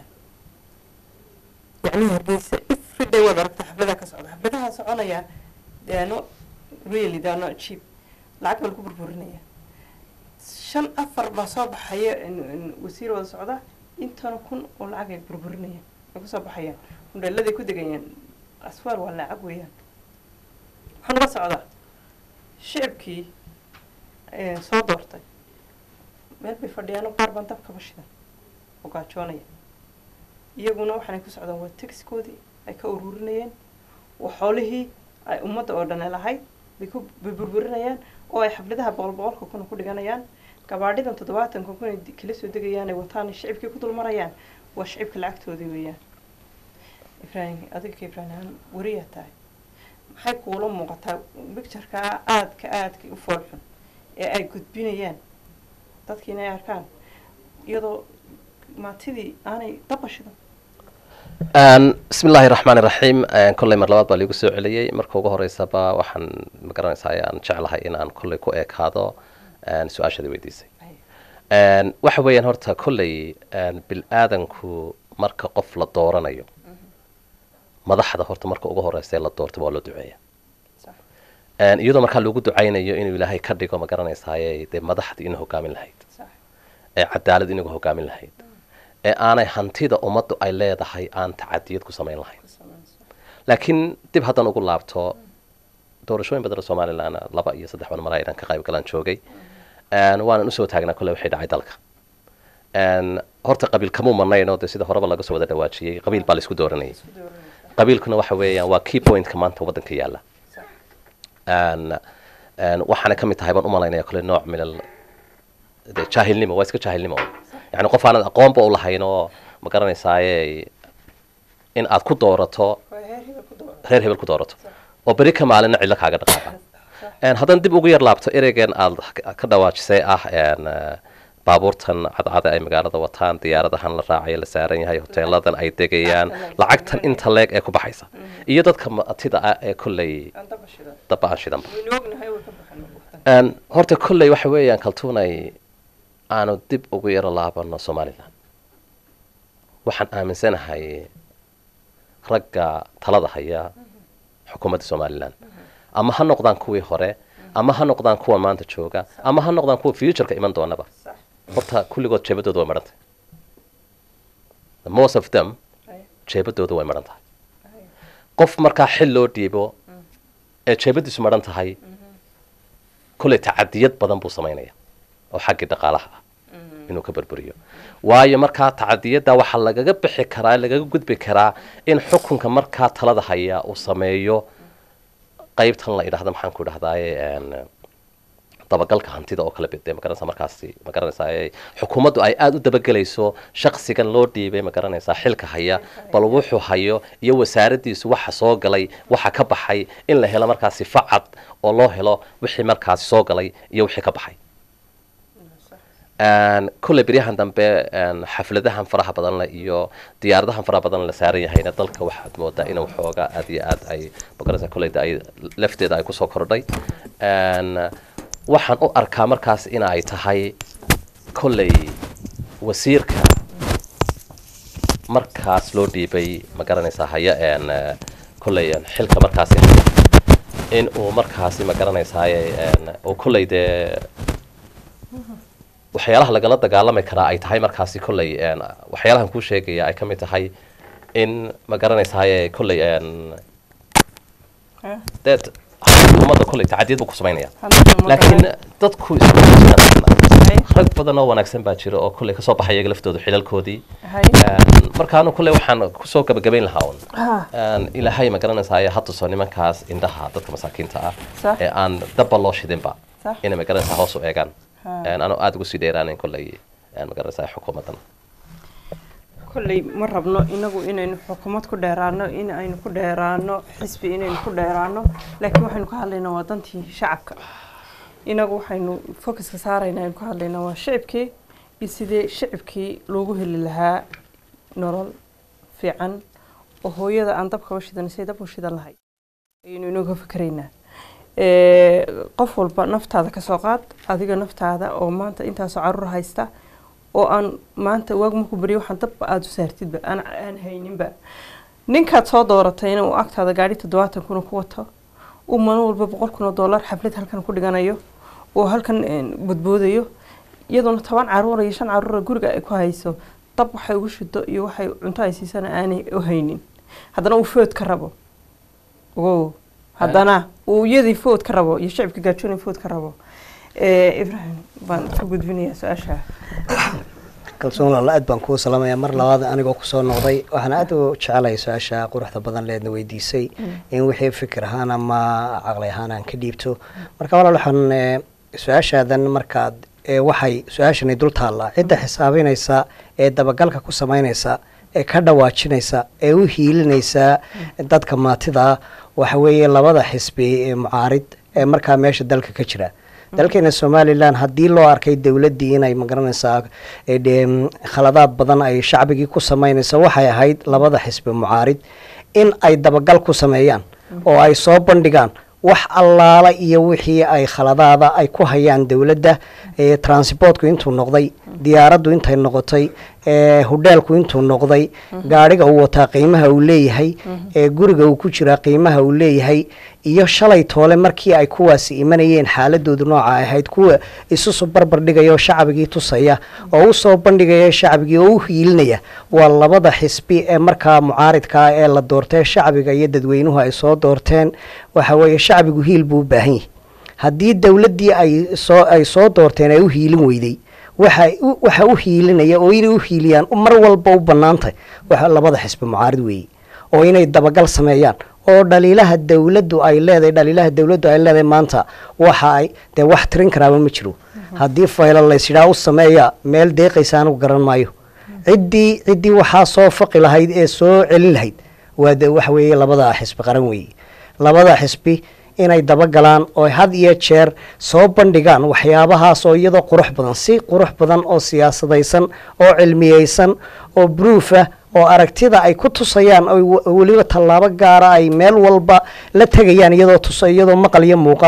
A: yacni hargeysa every day waad aragta xafladaha ka socda xafladaha soconaya they are not really they are not cheap lacag baa lagu burburinaya shan afar baa soo baxaya in- in wasiir wada socda intana kun oo lacag ay burburinayaan ay kusoo baxayaan mudheeladay ku degayaan aswaar waa lacag weeyaan waxaa naga socdaa shicibkii eh, soo doortay meel bay fadhiyaano qaar baan dab kaba shidan oo gaajoonaya iyaguna waxaanay ku socdaan waa taxiskoodii ay ka ururinayeen waa xoolihii ay ummadda oo dhan lahayd bay ku bay burburinayaan oo ay xafladaha boqol boqolka kuna ku dhiganayaan gabaadhidan toddobaatanka kun ay di- kala soo degayaan ay wataan shicibkii ku dulmarayaan waa shicibka lacagtoodii weeyaan ibraahim adiga ka ibraahim ahaan wariyaa tahay maxay kuula muuqataa bicturkaa aadka aadka u foolxun ee ay gudbinayaan dadkiina ay arkaan iyadoo maatidii aanay dabashidan
C: bismi illaahi raxmaan iraxiim kolley mar labaad baa liigu soo celiyey marka ugu horeysaba waxaan magaranaysaa ayaan jeclahay in aan kolley ku ekaado een, su-aashadii weydiisay Een, waxa weeyaan horta kolley een, bil-aadanku marka qof la dooranayo madaxda horta marka ugu horeysa ee la doorto waa loo duceeya
A: Sax.
C: Een, iyadoo markaa lagu ducaynayo inuu ilaahay ka dhigo magaranaysaay dee madaxdii inuu hogaamin lahayd
A: sax
C: ee cadaalad inagu hogaamin lahayd ee aanay hantida ummaddu ay leedahay aan tacadiyad ku samayn lahayn
A: ku samayso
C: laakiin dib haddan ugu laabto doorashooyin badan oo somalilan laba iyo saddex ban malaa inaan ka qayb galaan joogay Een, waanan usoo taagnaa kolle waxay dhacay dalka Een, horta qabiil kamuu manayn oo dee sida horeba laga soo wada dhawaajiyey qabiil baa la isku dooranayay
A: isku dooranaysa
C: qabiilkuna waxa weeyaan waa key pointka maanta waddanka yaalla
A: sax
C: Een, een, waxaana ka mid tahay baan u malaynaya kolle nooc min al dee jaahilnimo waa iska jaahilnimo yani qof aanad aqoonba u lahayn oo ma garanaysaaye in aad ku doorato
A: waa heer hebel ku doora
C: reer hebel ku doorato oo beri ka maalina cidlo kaaga dhaqaaqa Een, haddaan dib ugu yar laabto ereygan aad ka dhawaajisay ah een, eh, baabuurtan cadcada ay magaalada wataan diyaaradahan la raacayo la saaran yahay hoteeladan ay degayaan lacagtan inta leeg ee ku baxaysa iyo dadka matida ah ee kolley
A: aan dabashidan
C: daba aan shidanba
A: waynu ognahay way ka baxan waqtan
C: Een, horta kolley waxa weeyaan kaltuunay aanu dib ugu yaro laabano somalilan waxaan aaminsanahay ragga talada haya xukuumadda somalilan ama ha noqdaan kuwii hore ama ha noqdaan kuwa maanta jooga ama ha noqdaan kuwa futureka iman doonaba horta kulligood jeebadooda way maran tahay The most of them jeebadooda way maran tahay qof markaa xil loo dhiibo ee jeebadiisu maran tahay kolley tacadiyad badan buu samaynaya oo xaggii dhaqaalaha ah inuu ka burburiyo waayo markaa tacadiyadda waxaa lagaga bixi karaa lagaga gudbi karaa in xukunka markaa talada haya uu sameeyo qaybtan la idhahda maxaan ku idhahdaaye een, dabagalka hantida oo kale bide magaranaysa markaasi magaranaysaa xukuumaddu ay aada u dabagelayso shaqsigan loo dhiibay magaranaysaa xilka haya bal wuxuu hayo iyo wasaaradiisu waxa soo galay waxa ka baxay in la helo markaasi facad oo loo helo wixii markaasi soo galay iyo wixii ka baxay Een, kolley beryahan dambe een, xafladahan faraha badan leh iyo diyaaradahan faraha badan la saaran yahayna dalka waxaad moodaa in waxoogaa aad iyo aad ay magaranaysaa kolleyda ay lafteeda ay kusoo kordhay Een, waxaan u arkaa markaas in ay tahay kolley wasiirka markaas loo dhiibay ma garanaysaa haya een eh, kolley een, xilka markaasi haya in uu markaasi ma garanaysaaye een, uu kolley dee waxyaalaha lagala dagaalami karaa ay tahay markaasi kolley een, waxyaalahan kuu sheegaya ay ka mid tahay in ma garanaysaaye kolley een,
A: Eh?
C: dee xukuumadda kolley tacadiyad buu ku samaynaya
A: Hadda ma
C: laakiin
A: garan.
C: dadku isku jiraan
A: Hay,
C: rag badan oo wanaagsan baa jira oo kolley kasoo baxay iyaga laftoodu xilalkoodii
A: hay.
C: Een, markaanu kolley waxaan kusoo gabagabayn lahaa un
A: Ah,
C: Een, ilaahay ma garanaysaay ha tuso nimankaas indhaha dadka masaakiinta ah
A: Sax.
C: ee aan dabba loo shidinba
A: Sax.
C: inay ma garanaysaa hoos u eegaan
A: Ha.
C: Een, anoo aada ugu sii dheeraanayn kolley een, ma garanaysaa xukuumaddan
A: kolley ma rabno inagu inaynu xukuumad ku dheeraano in aynu ku dheeraano xisbi inaynu ku dheeraano laakiin waxaynu ka hadlaynaa waa dantii shacabka inagu waxaynu focuska saaraynaa aynu ka hadlaynaa waa shicibkii iyo sidee shicibkii loogu heli lahaa nolol fiican oo hooyada aan dabka u shidan say dab u shidan lahay ayaynu inooga fikeraynaa Ee, qof walba naftaada ka soo qaad adiga naftaada oo maanta intaasoo caruur haysta oo aan maanta waag markuu beriyo waxaan dabba aada u saartidba aan aan hayninba ninkaad soo dooratayna uu agtaada gaadhi toddobaatan kuna ku wato uu maalin walba boqol kun oo dollar xaflad halkan ku dhiganayo oo halkan een, badboodayo iyadoona toban caruura iyo shan caruura guriga ay ku hayso dab waxay ugu shido iyo waxay cunto ay siisana aanay u haynin haddana uu food ka rabo ogow haddana uu iyadii food ka rabo iyo shicibka gaajooni food ka rabo Eh, ibrahim baan ku gudbinayaa su-aasha
D: kalsoon walaalo aad baan kuu salaamayaa mar labaad anigoo kusoo noqday waxaan aad u jecelahay su-aasha quruxda badan leedna weydiisay in wixii fikir ahaan ama caqli ahaan aan ka dhiibto marka walaal waxaan eh, su-aashaadan markaad eh, waxay su-aashani dul taallaa cidda xisaabinaysa ee dabagalka ku samaynaysa ee ka dhawaajinaysa ee u hiilinaysa dadka maatida waxa weeye labada xisbi ee mucaarid ee markaa meesha dalka ka jira dalkeena somalilan haddii loo arkay dowladdii inay magaranaysaa ee dee, khaladaad badan ay shacbigii ku samaynayso waxay ahayd labada xisbi mucaarid in ay dabagal ku sameeyaan oo ay soo bandhigaan wax allaala iyo wixii ay khaladaada ay ku hayaan dowladda ee transportku intuu noqday diyaaraddu intay noqotay ee hudheelku intuu noqday gaadhiga uu wataa qiimaha uu leeyahay ee guriga uu ku jiraa qiimaha uu leeyahay iyo shalay toole markii ay kuwaasi imanayeen xaaladoodu nooca ay ahayd kuwa isusu barbar dhigaya oo shacbigii tusaya oo u soo bandhigaya shacbigii oo u hiilinaya waa labada xisbi ee markaa mucaaridka ah ee la doortee shacbiga iyo dadweynuhu ay soo doorteen waxa weeye shacbigu hiil buu u baahan yahay haddii dowladdii ay soo ay soo doorteen ay u hiilin weyday waxa u- waxa u hiilinaya oo inay u hiiliyaan mar walba u bannaantahay waxa labada xisbi mucaarid weeye oo inay dabagal sameeyaan oo dhaliilaha dowladdu ay leedahay dhaliilaha dowladdu ay leedahay maanta waxa ay dee wax tirin karaaba ma jiro haddii faylo laysidhaa u sameeya meel deeqaysa anigu garan maayo ciddii ciddii waxaa soo faqi lahayd ee soo celin lahayd waa de waxa weeye labada xisbi qaran weeye labada xisbi inay dabagalaan oo had iyo jeer soo bandhigaan waxyaabahaas oo iyadoo qurux badan si qurux badan oo siyaasadaysan oo cilmiyeysan oo bruuf ah oo aragtida ay ku tusayaan oo w- weliba tallaabo gaara ay meel walba la tegayaan iyadoo tusa iyadoo maqal iyo muuqaala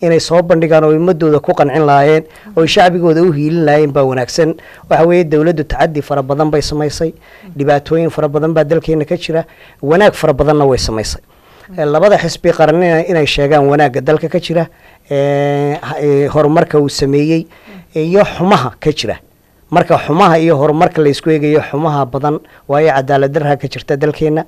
D: inay soo bandhigaan oo ummadooda ku qancin lahaayeen oo shacbigooda u hiilin lahaayeen baa wanaagsan waxa weeye dowladdu tacadi fara badan bay samaysay dhibaatooyin fara badan baa dalkeena ka jira wanaag fara badanna way samaysay labada xisbi qaranina inay sheegaan wanaagga dalka ka jira horumarka uu sameeyey iyo xumaha ka jira marka xumaha iyo horumarka laysku eegayo xumaha badan waayo cadaalad darha ka jirta dalkeena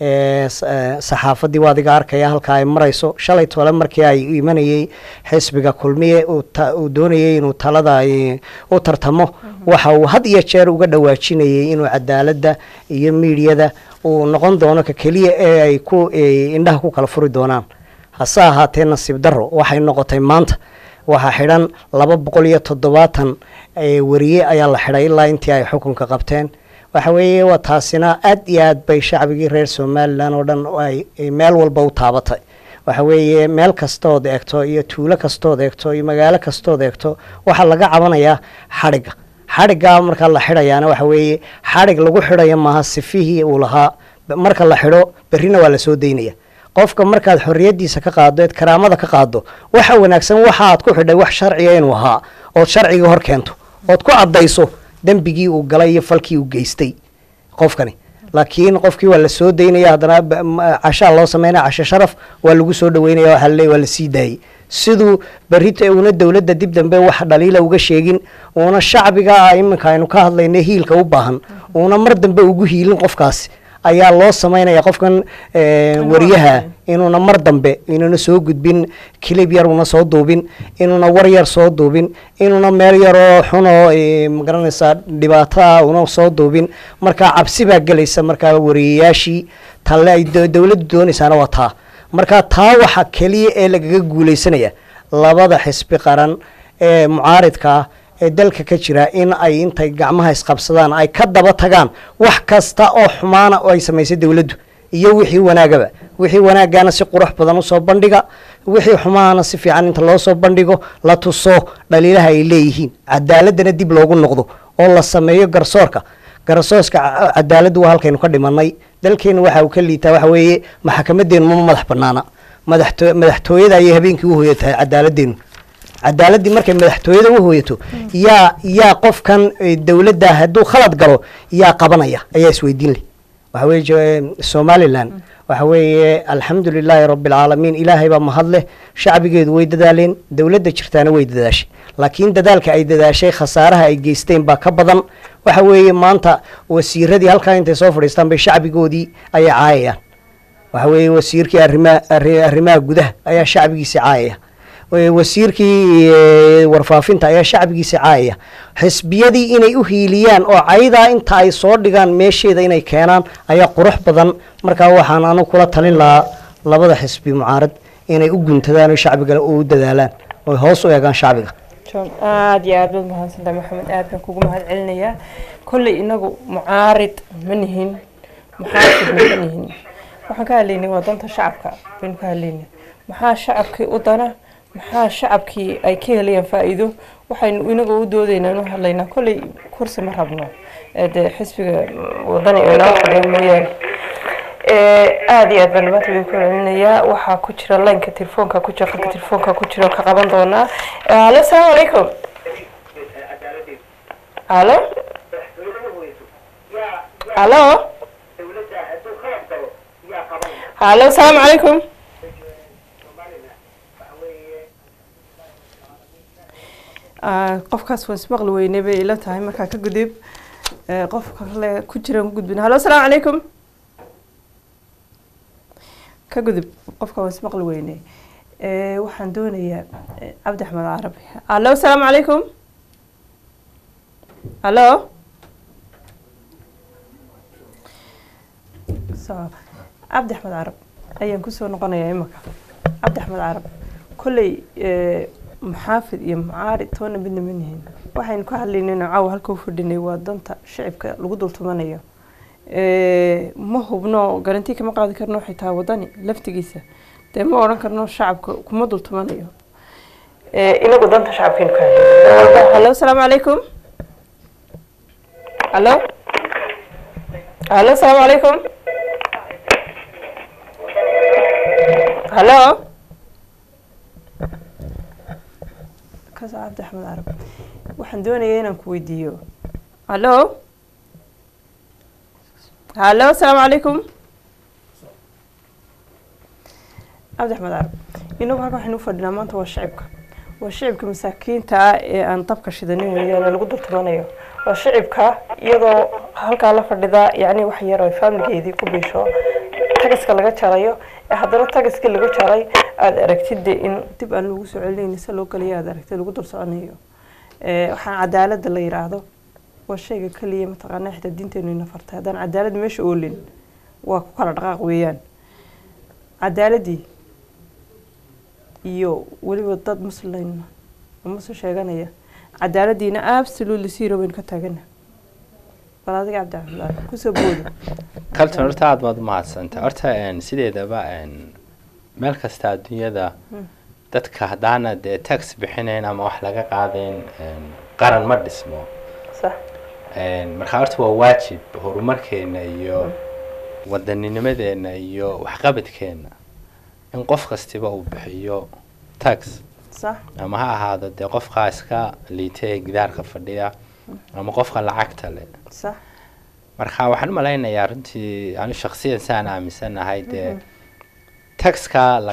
D: saxaafadii waa adiga arkaya halka ay marayso shalay tole markii ay imanayey xisbiga kulmiye uu doonayay inuu talada u tartamo waxa uu had iyo jeer uga dhawaajinayay inuu cadaaladda iyo miidiyada uu noqon doono ka keliya ee ay ku indhaha ku kala furi doonaan hase ahaatee nasiib darro waxay noqotay maanta waxaa xidhan laba boqol iyo toddobaatan wariye ayaa la xidhay ilaa intii ay xukunka qabteen waxa weeye waa taasina aad iyo aad bay shacbigii reer somalilan oo dhan ay meel walba u taabatay waxa weeye meel kastood eegto iyo tuulo kastood eegto iyo magaalo kastood eegto waxaa laga cabanayaa xadhigga xadhiggaa markaa la xidhayaana waxa weeye xadhig lagu xidhayo maaha sifihii uu lahaa marka la xidho berrina waa lasoo daynaya qofka markaad xorriyadiisa ka qaado eed karaamada ka qaado waxa wanaagsan waxa aad ku xidhay wax sharciga inuu ahaa ood sharciga hor keento ood ku caddayso dembigii uu galay iyo falkii uu geystay qofkani laakiin qofkii waa la soo daynaya haddana cashaa loo sameynaya casho sharaf waa lagu soo dhaweynaya waxa laleeya waa lasii daayey siduu berrita uuna dowladda dib dambe wax dhaliila uga sheegin uuna shacbiga iminka aynu ka hadlayna hiilka u baahan uuna mar dambe ugu hiilin qofkaasi ayaa loo sameynaya qofkan wariyaha inuuna mar dambe inuuna soo gudbin kilib yar una soo duubin inuuna war yar soo duubin inuuna meel yaroo xunoo magaranaysaa dhibaataa una soo duubin markaa cabsi baa gelaysa markaa wariyayaashii talle ay dowladdu doonaysaana waa taa markaa taa waxa keliya ee lagaga guuleysanaya labada xisbi qaran ee mucaaridka ah ee dalka ka jira in ay intay gacmaha isqabsadaan ay ka daba tagaan wax kasta oo xumaana oo ay samaysay dowladdu iyo wixii wanaagaba wixii wanaagana si qurux badan usoo bandhiga wixii xumahana si fiican inta loo soo bandhigo la tuso dhaliilaha ay leeyihiin cadaaladana dib loogu noqdo oo la sameeyo garsoorka garsooska cadaaladdu waa halkaynu ka dhimanay dalkeena waxa uu ka liitaa waxa weeye maxkamadeenu ma madax banaana madaxto madaxtooyada ayay habeenkii u hoyatahay cadaaladdeenu cadaaladii markay madaxtooyada u hooyato yaa yaa qofkan dowladda hadduu khalad galo yaa qabanaya ayaa isweydiin leh waxa weye somalilan waxa weeye alxamdu lilaahi rabbi alcaalamiin ilaahay baa mahad leh shacbigeedu way dadaaleen dowladda jirtaana way dadaashay laakiin dadaalka ay dadaashay khasaaraha ay geysteen baa ka badan waxa weeye maanta wasiiradii halkaa intay soo fadhiistaan bay shacbigoodii ayay caayayaan waxa weeye wasiirkii arrimaha arrimaha gudaha ayaa shacbigiisii caayaya wasiirkii warfaafinta ayaa shacbigiisa caayaya xisbiyadii inay u hiiliyaan oo caydaa inta ay soo dhigaan meesheeda inay keenaan ayaa qurux badan markaa waxaan anu kula talin lahaa labada xisbi mucaarad inay u guntadaan oo shacbiga u dadaalaan oy hoos u eegaan shacbiga
A: aada iyo aad baad mahadsantahay maxamed aad baan kugu mahad celinayaa kolley inagu mucaarid ma nihin muxaafidna ma nihin waxaan ka hadlaynay waa danta shacabka baynu ka hadlaynay maxaa shacabkii u dana maxaa shacabkii ay ka helayaan faa-iido waxaynu inaga u doodaynaa inu hadlaynaa kolley kursi ma rabno dee xisbiga wadani ee noo fadhiya mooyaane aada iyo aad baan dhamaanta idinku celinayaa waxaa ku jira laynka telefoonka ku jira qalka telefoonka ku jira ka qaban doonaa halo asalaamu calaykum halo halo halo asalaamu calaykum qofkaas waan ismaqli weynay bay ila tahay markaa ka gudub qofka kale ku jiraan ku gudbin halo asalaamu calaykum ka gudub qofka waan ismaqli weynay waxaan doonayaa cabdi axmed carabi halo asalaamu calaykum halo cabdi axmed carab ayaan kusoo noqonayaa imaka cabdi axmed carab kolley muxaafid iyo mucaarid toona midna ma nihin waxaynu ka hadlaynayna caawa halka u fadhinay waa danta shicibka lagu dultumanayo ma hubno garanti kama qaadi karno xitaa wadani laftigiisa dee ma odhan karno shacabka kuma dultumanayo inagu danta shacabkaynu ka hadlayna halo asalaamu calaykum halo halo asalaamu calaykum halo kasa cabdi axmed carab waxaan doonayaa inaan ku weydiiyo hallo hallo asalaamu calaykum cabdi axmed carab inagu halka waxaynu u fadhinaa maanta waa shicibka waa shicibka masaakiinta ah ee aan dabka shidanin weeyaan ee lagu dultumanayo waa shicibka iyadoo halkaa la fadhida yacni wax yar oo faamiligeedii ku biisho tagaska laga jarayo ee haddana tagaskii lagu jaray aada aragtid dee in dib aan loogu soo celinayni se loo galayo aada aragtid lagu dul soconayo waxaan cadaaladda la yiraahdo waa shayga keliya mataqaanaa xitaa diinteenu ina fartay haddaan cadaalad meesha oolin waa ku kala dhaqaaq weeyaan cadaaladdii iyo weliba dad muslim oo muslim sheeganaya cadaaladiina absolutely zero baynu ka taagana bal adiga cabdi cabdillah kusoo booda
E: kalton horta aada baad umahadsantay horta sideedaba meel kasta adduunyada dadka haddaana dee tax bixinayn ama wax laga qaadayn qaran ma dhismo
A: sax
E: marka horta waa waajib horumarkeena iyo wadanninimadeena iyo waxqabadkeena in qof kastiba uu bixiyo tax
A: sax
E: ama ha ahaado dee qofkaa iska liita ee gidaarka fadhiya ama qofka lacagta leh
A: sax
E: marka waxaan u malaynayaa runtii anu shaksiyan saan aaminsanahay dee taxka la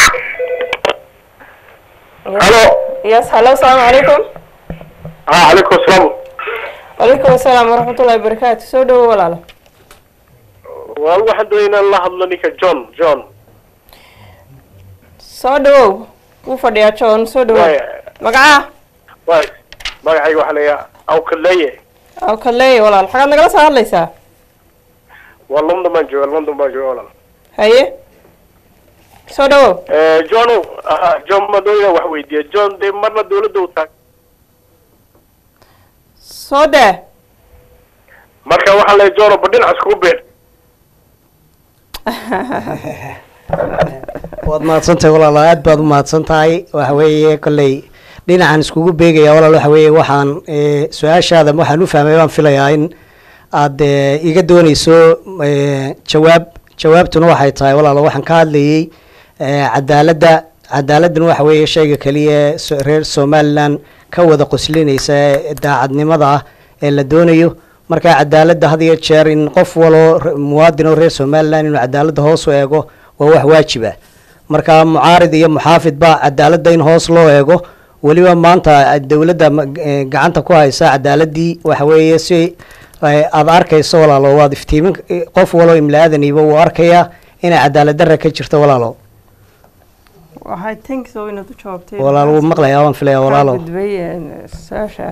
G: Hello.
A: yes hallo asalaamu calaykum
G: Ah, calaykum asalaam.
A: wacalaykum asalaam waraxmatullahi wabarakaatu soo dhawo walaalo
G: Waa waxaan doonay inaan la hadlo ninka John, John.
A: soo dhawow wuu fadhiyaa john soo dhawow
G: Waay,
A: magaca
G: waay. Magacayga waxaa la yidhaha Awkaleeye.
A: aw kaleey walaal xagaad nagala soo hadlaysaa
G: Waa London baan joogaa, London baan joogaa walaal.
A: haye soo dhawow
G: Eh, John, ah, John ma doonaya wax weydiiya. John dee marna dawladda u taag.
A: soo daa
G: Marka waxaa la John ba dhinac iskugu beer.
D: waad mahadsantahay walaalo aad baad u mahadsan tahay waxa weeye kolley dhinacan iskugu beegaya walaal waxa weeye waxaan eh, su-aashaada waxaan u fahmay baan filayaa in aad eh, iga dooneyso eh, jawaab jawaabtuna waxay tahay walaalo waxaan ka hadlayay eh, cadaaladda cadaaladdan waxa weeye shayga keliya ee so- reer somaliland ka wada qoslinaysa ee daacadnimada ah ee la doonayo marka cadaaladda had iyo jeer in qof waloo re- muwaadin oo reer somaliland inuu cadaaladda hoos u eego waa wax waajib ah marka mucaarid iyo muxaafid ba cadaaladda in hoos loo eego weliba maanta dowladda ma- eh, gacanta ku haysa cadaaladii waxa weeye si eh, aad arkayso walaalo waad iftiimin eh, qof waloo imla-aadaniba wuu arkayaa inay cadaalad darra ka jirto walaalo
A: waxay think so inaad u jawaabtay
D: walaalo wuu maqlayaa waan filayaa walaalo
A: gudbay su-aasha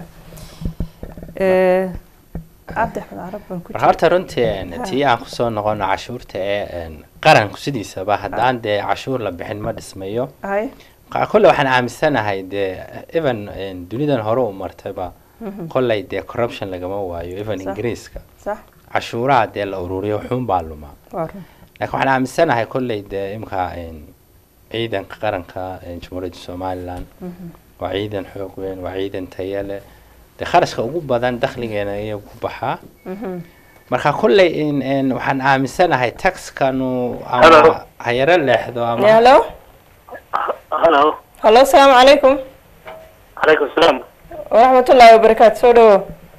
A: Eh, cabdi axmed carab baan ku
E: marka horta runtii tii aan kusoo noqono cashuurta ee qaranku sidiisaba haddaan dee cashuur la bixin ma dhismayo
A: hay
E: Marka kolle waxaan aaminsanahay dee even dunidan hore u martayba kolley dee corruption lagama waayo even
A: Sax.
E: ingiriiska
A: sax
E: cashuuraha dee la ururiyo xuun baa lumaa
A: waa run
E: laakiin waxaan aaminsanahay kolley dee imka ciidanka qaranka jamhuuriyadda somaliland waa ciidan xoog weyn waa ciidan tayo leh dee kharashka ugu badan dakhligeena iyo ku baxaa marka kolley in- in waxaan aaminsanahay taxkanu
G: Hello.
E: ama ha yaro leexdo ama
A: hello
G: Hello.
A: hallo asalaamu calaykum
G: Calaykum asalaam.
A: waraxmatullaahi wabarakaatu soo dhawo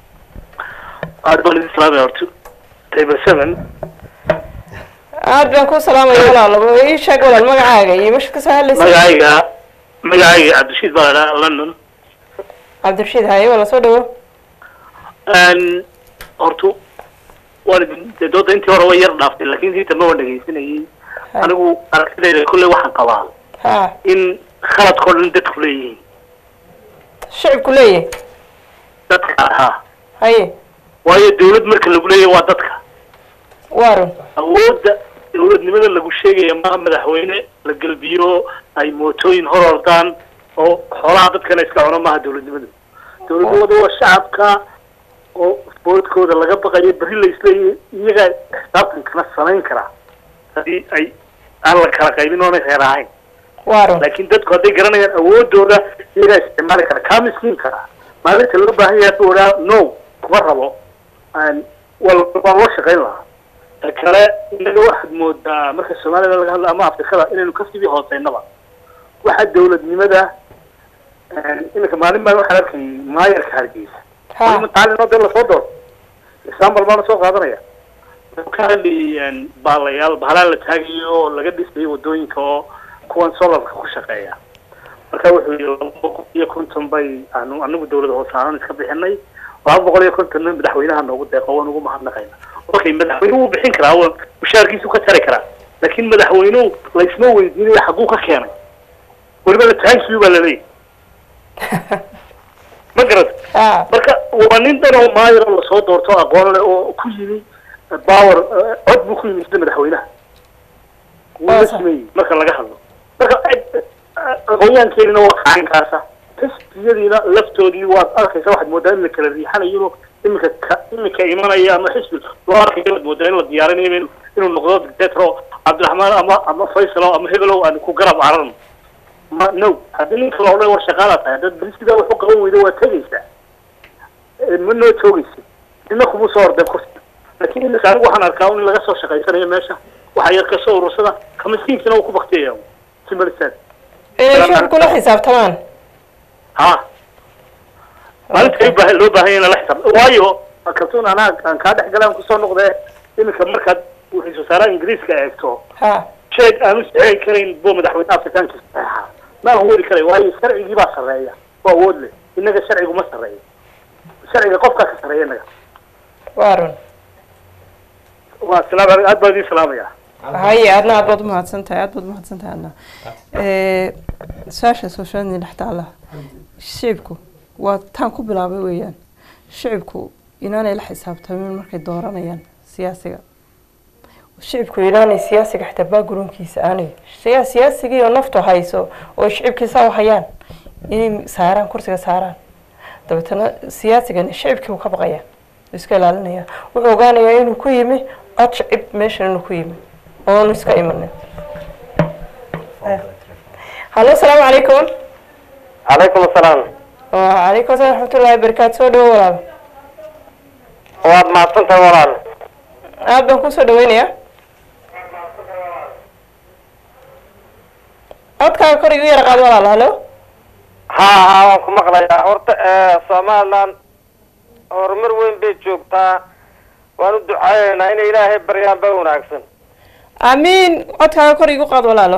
G: Aad baan idin salaamaya horta. Table seven.
A: aad baan ku salaamaya walaalo ii sheeg walaal magacaaga iyo meesha kasoo hadlaysa
G: Magacayga magacayga Cabdishiid baa la dhahaa London.
A: cabdirashiid haye wala soo dhawo
G: Een, horta waan idin dee dooda intii hore way yar dhaaftay laakiin intii dambe waan dhegaysanayay anigu aragtidayda kolley waxaan qabaa
A: ha
G: in khaladkoo dhan dadku leeyihiin
A: shicibku leeyahay
G: dadka ahaa
A: haye
G: waayo dawlad marka lagu leeyahay waa dadka
A: waa run
G: awoodda dawladnimada lagu sheegaya maaha madaxweyne la gelbiyo ay mootooyin hor ordaan oo xoolaha dadkana iska cuno maaha dawladnimadu dawladnimadu waa shacabka oo boodkooda laga baqayo berri la isleeyahay iyagaa xisaabtankana samayn karaa haddii ay aan la kala qaybin oonay reer ahayn
A: waa run
G: laakiin dadku hadday garanayaan awoodooda iyagaa isticmaali kara kaa miskiin karaa maalinta loo baahan yahay buu odhaa no kuma rabo Aan- waa lo- waa loo shaqayn lahaa ta kale inaga waxaad moodaa marka soomaalida laga hadla ama afrikada inaynu kasii hooseynaba waxa dawladnimada iminka maalin baa waxaan arkay maayarka hargeysa
A: ha
G: weli mataalin oo dee lasoo doorto example baana soo qaadanaya wuxuu ka hadlayay baalayaal bahalaan la taagayo oo laga dhisayay wadooyinka oo kuwan solarka ku shaqeeya marka wuxuu yidhi laba boqol iyo konton bay aanu anagu dawlada hoose aanan iska bixinay laba boqol iyo kontonna madaxweynaha noogu deeqo waan ugu mahadnaqayna okay madaxweynuhu wuu bixin karaa waa mushaarkiisu ka tari karaa laakiin madaxweynuhu laysma weydiinayo xaguu ka keenay welibana taankiyu baa laleeyahy ma garad
A: ha
G: marka waa nin dhan oo maayar oo lasoo doorto aqoon leh oo ku yimi power eh, cod buu ku yimi sida madaxweynaha wuu la
A: Waa sax.
G: sameeyey marka laga hadlo marka eh, eh, aqoonyahankeenina waa kacankaasa xisbiyadiina laftoodii waad arkaysa waxaad moodaa in la kala riixanayo iminka ka iminka imanaya ama xisbi loo arkayo waad moodaa in la diyaarinayo inuu- inuu noqdo dictator cabdiraxmaan ama ama faysalo ama hebelow aan ku garab cararno ma no haddii ninka la odhan war shaqaala tahay haddaad beri sidaa wax u qaban weydo waa tegaysaa Eh, ma noo toogaysa nina kuma soo ordeen kursiga laakiin iminka anigu waxaan arkaa un in laga soo shaqaysanayo meesha waxa yar kasoo urursada ka miskiinkina uu ku baktiyaya simalisaan
A: inay shacabku la xisaabtamaan
G: ha maalinta baa loo baahan yahay in lala xisaab waayo kaltuun anaa aan kaa dhex galaan kusoo noqdee iminka markaad wixii wasaaraha ingiriiska eegto
A: ha
G: sheeg aanu saxeexi karayn buu madaxweyne afrikaanka saxeexa ma awoodi karay waayo sharcigii baa sarreeya oo awood leh innaga sharcigu ma sarreeyo sharciga qofkaa ka sarreeya innaga
A: waa run
G: waa salaam aleykum aad baa idiin salaamaya
A: haye adna aad baad umahadsan tahay aad baad umahadsan tahay adna su-aasha sooshaadni dhex taala shicibku waa taan ku bilaabay weeyaan shicibku inaanay la xisaabtamin markay dooranayaan siyaasiga shicibku inaanay siyaasiga xitaa backgroundkiisa aanay siya- siyaasigii oo naftu hayso oo shicibkiisa u hayaan inay saaraan kursiga saaraan dabeetana siyaasigani shicibkii uu ka baqaya wuu iska ilaalinaya wuxuu ogaanayaa inuu ku yimi cod shicib meeshan inuu ku yimi oonu iska imanin hallo asalaamu calaykum
H: calaykum asalaam
A: wacalaykum asalaam raxmatullahi barakaatu soo dhawo walaal
H: waad mahadsantahay walaal
A: aad baan kusoo dhaweynayaa codkaaga kor igu yara qaad walaal hallo
H: ha ha waan ku maqlayaa horta somaliland horumar weyn bay joogtaa waan u ducaayeynaa inay ilaahay baryaan ba wanaagsan
A: amiin codkaaga kor igu qaad walaalo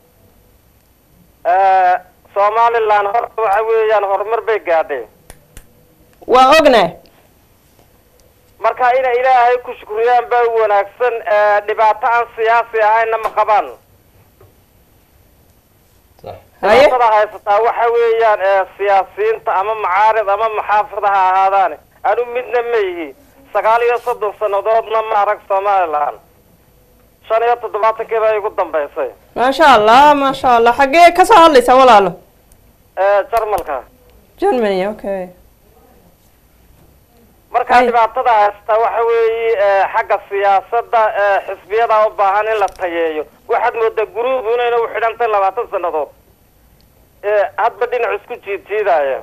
H: somaliland horta waxa weeyaan horumar bay gaadhay
A: waa ognahay
H: marka inay ilaahay ku shukriyaan ba wanaagsan dhibaato aan siyaasi ahayna ma qabaan
A: haye
H: dhibaatada haysataa waxa weeyaan siyaasiyiinta ama macaarid ama maxaafid ha ahaadaan anu midna ma yihi sagaal iyo soddon sannadoodna ma arag somaliland shan iyo toddobaatankii baa igu dambaysay
A: maasha allah maasha allah xaggee kasoo hadlaysaa walaalo
H: jarmalka
A: germany okay
H: marka
A: Ay.
H: dhibaatada haysataa waxa weeye xagga siyaasadda xisbiyada u baahan in la tayeeyo waxaad moodaa guruubu inayna u xidhantay labaatan sannadood hadba dhinac isku jiidjiidaya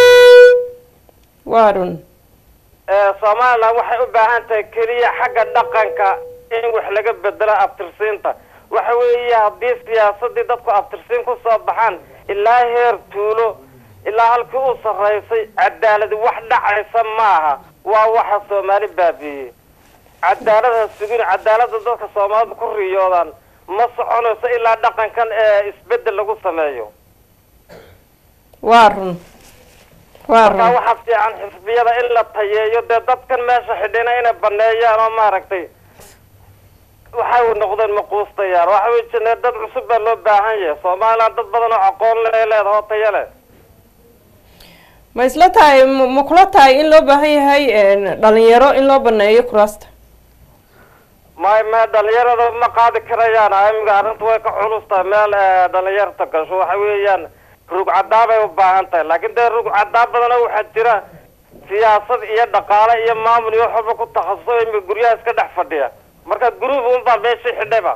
A: waa run
H: somaliland waxay u baahan tahay keliya xagga dhaqanka in wax laga bedelo abtirsiinta waxa weeye haddii siyaasadii dadku abtirsiin kusoo baxaan ilaa heer tuulo ilaa halkii u sarraysay cadaaladi wax dhacaysa maaha waa waxa soomaali baabiiyey cadaalad ha sugin cadaalada dadka soomaalida ku riyoodaan ma soconayso ilaa dhaqankan ee isbedel lagu sameeyo
A: waa run waa
H: markaa
A: run
H: waxaa fiican xisbiyada in la tayeeyo dee dadkan meesha xidhina inay baneeyaan oo maaragtay waxay noqdeen maquustayaan waxa wey jene dad cusub baa loo baahan yahay somaliland dad badan oo aqoon le leedaha oo tayo leh
A: ma isla tahay ma ma kula tahay in loo baahan yahay dhalinyaro in loo baneeyo kuraasta
H: may me dhalinyarada ma qaadi karayaan imiga arrinta way ka culus tahay meel dhalinyarta gasho waxa weeyaan rug cadaa bay u baahan tahay laakiin dee rug cadaa badana waxaa jira siyaasad iyo dhaqaale iyo maamul iyo waxwalba ku takhasuso imiga guryaha iska dhex fadhiya marka guruub unbaa meeshii xidhayba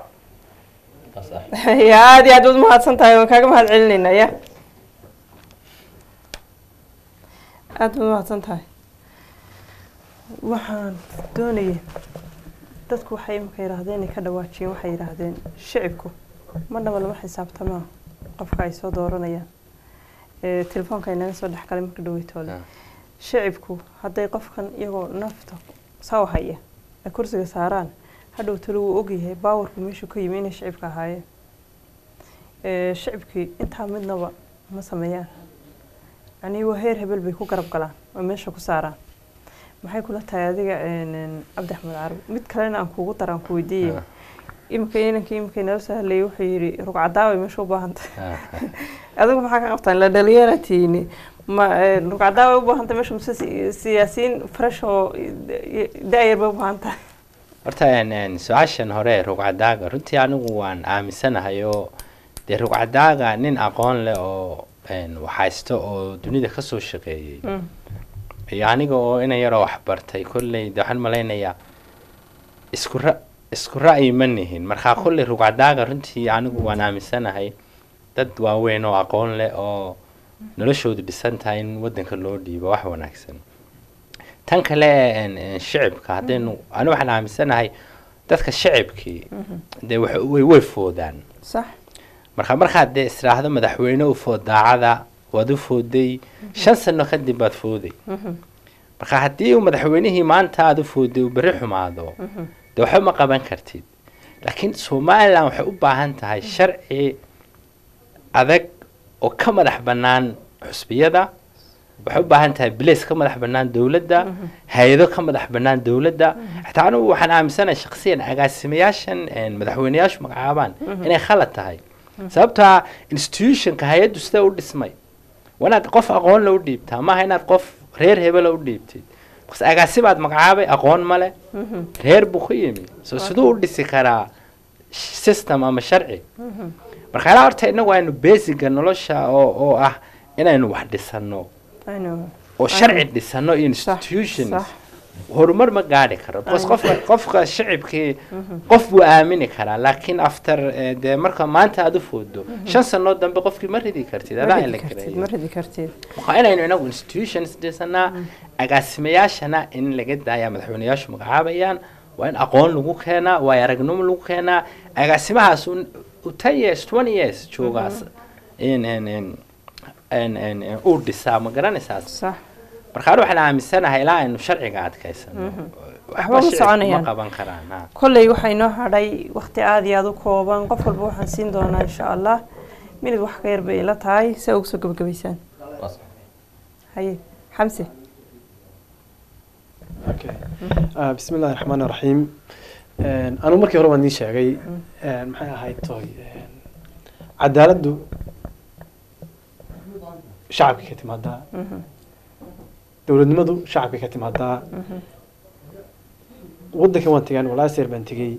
A: ya aada iyo aad baad umahadsan tahay waan kaaga mahad celinayna ya aada baad umahadsan tahay waxaan doonayay dadku waxay imika yidhaahdeen inay ka dhawaajiyeen waxay yidhaahdeen shicibku ma dhaba lama xisaabtamaa qofka ay soo dooranayaan ee telefoonka inaga soo dhex galay marka dhaweytoole
E: Ah.
A: shicibku hadday qofkan iyagoo nafta saw haya ay kursiga saaraan hadhow talo wuu ogyahay baawarku meeshuu ka yimi inay shicibka ahaayeen Ee, shicibkii intaa midnaba ma sameeyaan yacnii waa heer hebel bay ku garab galaan oo meesha ku saaraan maxay kula tahay adiga een, een, cabdi axmed carab mid kalena aan kugu daraan ku weydiiyey
E: Ah.
A: imika inankii imika nala soo hadlayay wuxuu yidhi rugcadaaway meesha u baahantay
E: Ah,
A: adigu maxaa ka qabtaan la dhalinyara tiini ma rugcadaaway u baahantay meesha mise si- siyaasiyiin fresh oo da-yar bay u baahan tahay
E: horta een, een, su-aashan hore rugcadaaga runtii anigu waan aaminsanahay oo dee rugcadaaga nin aqoon leh oo een, waxhaysto oo dunida kasoo shaqeeyey
A: Mm.
E: iyo aniga oo ina yaroo wax bartay kolley de waxaan malaynayaa isku ra isku ra'yi ma nihin markaa kolley rugcadaaga runtii anigu waan aaminsanahay dad waaweyn oo aqoon leh oo noloshoodu dhisan tahay in wadanka loo dhiibo wax wanaagsan tan kale een, een, shicibka haddaynu ani waxaan aaminsanahay dadka shicibkii dee wax- way way foodaan
A: sax
E: marka markaad dee istiraahdo madaxweyne u food daacada waad u fooday shan sano kadib baad fooday marka haddii uu madaxweynihii maanta aada u fooday uu berri xumaado dee waxba ma qaban kartid laakiin somalilan waxay u baahan tahay sharci adag oo ka madax bannaan xusbiyada waxay u baahan tahay bilays ka madax bannaan dowladda hay-ado ka madax bannaan dowladda xataa anigu waxaan aaminsanahay shakhsiyan agaasimayaashan een, madaxweyneyaashu magacaabaan inay khalad tahay sababtaa institutionka hay-addu sida u dhismay waa inaad qof aqoon la u dhiibtaa maaha inaad qof reer hebela u dhiibtid bas agaasimaad magacaabay aqoon male reer buu ku yimi so siduu u dhisi karaa system ama sharci marka ilaa horta inagu aynu basiga nolosha oo oo ah inaynu wax dhisano
A: aynu
E: oo sharci dhisano iyo
A: sax
E: institutions
A: sax
E: horumar ma gaadhi karo because
A: Aynen.
E: qofka qofka shicibkii qof buu aamini karaa laakiin after eh, dee marka maanta aad u foodo shan sanoo dambe qofkii ma ridi kartid
A: ma
E: adaa in
A: ridi
E: la
A: kartid
E: gareeyo
A: ma ridi kartid
E: waxaa inaynu inagu institutions dhisanaa agaasimayaashana in laga daaya madaxweyneyaashu magacaabayaan waa in aqoon lagu keenaa waa aragnimo lagu keenaa agaasimahaas un- u ten years twenty years joogaas in in in in in in uu dhisaa ma garanaysaas
A: sax
E: marka anu waxaan aaminsanahay ilaa aynu sharciga adkaysano
A: Waxba ma
E: shicibku
A: soconayaan.
E: ma qaban karaan ha
A: kolley waxaa inoo hadhay waqti aada iyo aada u kooban qof walba waxaan siin doonaa insha allah minid wax ka yar bay ila tahay si aa ugu soo gabagabaysaan haye xamse
F: okay Ah, bismi illaahi raxmaani raxiim anu markii hore waan nii sheegay een, maxay ahayd toy een, cadaaladdu shacabka ka timaadaa dowladnimadu shacabka ka timaadaa wadanka waan tegaan walaa seer baan tegey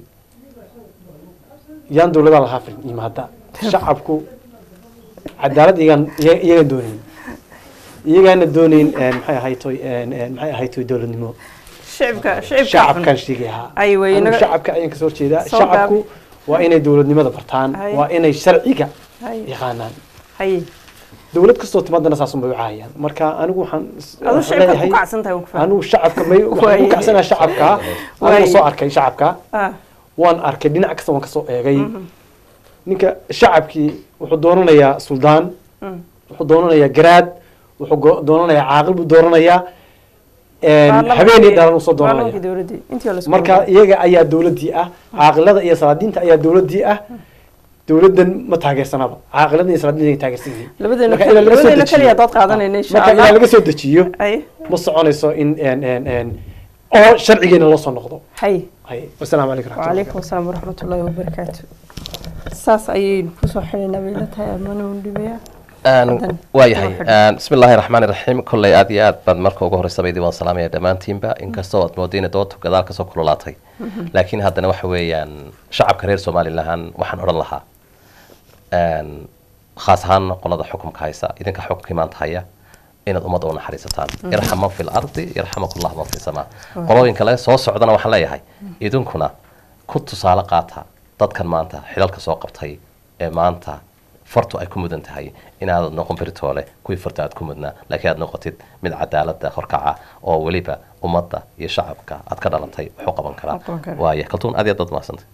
F: yaan dowladaa lahaa fil yimaada shacabku cadaalad iyagaan iyaga- iyagaan doonayn iyagaana doonayn een, maxay ahayd toy een, een, maxay ahayd toy dowladnimo
A: shicibka shicibka
F: shacabkan sheegayaa
A: Ay, way
F: Anigu
A: inaga-
F: shacabka ayaan kasoo horjeedaa
A: Soo
F: shacabku waa inay dowladnimada bartaan
A: Hay.
F: waa inay sharciga
A: haye
F: yaqaanaan
A: haye
F: dowlad kastoo timaadana saasun bay u caayaan marka anigu waxaan s-
A: adu
F: waxaan
A: shicibka
F: leeyahay
A: ku kacsan tahay waan ku fahmay
F: anigu shacabka may waxaan
A: Waay.
F: ku kacsanaa shacabka
A: Waay.
F: anigu soo arkay shacabka
A: ah
F: waan arkay dhinac kasta waan kasoo eegay ninka shacabkii wuxuu doonanayaa suldaan
A: Mm.
F: wuxuu doonanayaa garaad wuxuu go- doonanayaa caaqil buu doonanayaa een,
A: Baarlamaanka-
F: habeenii dhalan usoo
A: baarlamaanka
F: doonanaya
A: dowladdii intii waa la isku
F: marka
A: ogaa.
F: iyaga ayaa dowladdii ah caaqilada iyo salaadiinta ayaa dowladdii ah dowladdan ma taageersanaba caaqilada iyo salaadiinta ay taageersan yihiin
A: labadeena
F: marka ilaa laga soo
A: labadeena
F: dejiyo.
A: kaliya dood qaadanayna insha
F: marka ilaa
A: allah
F: laga soo dejiyo
A: haye
F: ma soconayso in een, een, een, oo sharcigeena loo soo noqdo
A: haye
F: hay wasalaamu calaykum raxmatullahi
A: وعليكم السلام ورحمة الله وبركاته saas ayaynu kusoo xidhaynaa bay la tahay amana undhibeya Hadan.
C: waayahay
A: Waa xidhan.
C: bismi illaahi raxmaani raxiim kolley aad iyo aad baad marka ugu horreysaba idin waan salaamaya dhammaantiinba inkastoo aad moodayna doontu gadaal kasoo kululaatay laakiin haddana waxa weeyaan shacabka reer somalilan waxaan odhan lahaa een, khaas ahaan qolada xukumka haysa idinka xukumkii maanta haya inaad ummadda u naxariisataan yarxam man fi lardi yarxamakum llah man fi samaa qolooyinka laga soo socdana waxaan leeyahay idinkuna ku tusaale qaata dadkan maanta xilalka soo qabtay ee maanta fartu ay ku mudan tahay inaad noqon beritoole kuwii farta aad ku mudnaa laakiin aad noqotid mid cadaalada horkaca oo weliba ummadda iyo shacabka aad ka dhalatay wuxuu qaban karaa
A: Qaban karaa.
C: waaya kaltuun aad iyo aad baad mahadsantay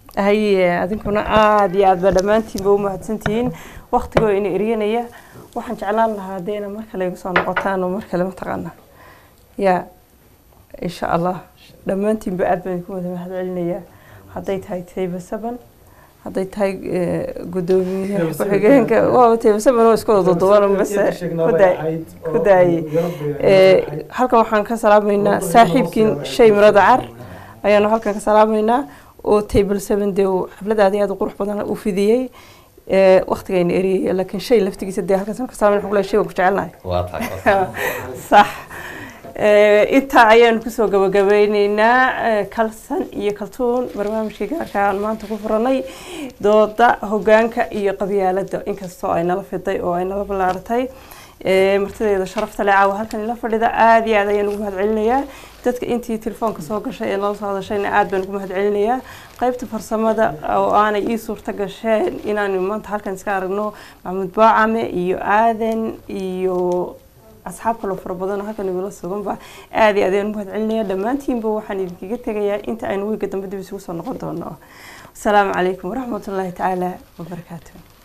A: haye adinkuna aada iyo aad ba dhammaantiinba u mahadsantihiin waktigoo ina eryanaya waxaan jeclaan lahaa dee ina mar kale igu soo noqotaan oo mar kale mataqaana ya insha allah dhammaantiinba aad baan idinku wada mahad celinayaa hadday tahay tayba saban hadday tahay gudoomiyaha ku-xigeenka waa tayba saban oo isku wada duduwan base ku daayey halkan waxaan ka salaamaynaa saaxiibkiin shay mirada car ayaanu halkan ka salaamaynaa oo table seven dee uu xafladaadi aada u qurux badan u fidiyey waktigayna eriyay laakiin shay laftigiisa dee halkaas ka salaamayn xugla shay waan ku jecelnahay
C: waa tahay
A: sax intaa ayaanu kusoo gabagabeyneynaa kalsan iyo kaltuun barnaamijkii gaarka aan maanta ku furanay dooda hogaanka iyo qabyaalada inkastoo ay nala fiday oo ay nala ballaaratay martideeda sharafta le caawa halkan ila fadhida aada iyo aad ayaan ugu mahad celinayaa dadka intii telefoonka soo gashay ee nala soo hadashayna aada baan ugu mahad celinayaa qaybta farsamada oo aanay ii suurta gasheen inaanu maanta halkan iska aragno maxamuud baacame iyo aadan iyo asxaab kaloo fara badan oo halkan igula suganba aada iyo aad ayaan ugu mahad celinaya dhammaantiinba waxaan idinkaga tegayaa inta aynu wiiga dambe dib isugu soo noqon doono asalaamu calaykum waraxmatullaahi tacaala wabarakaatu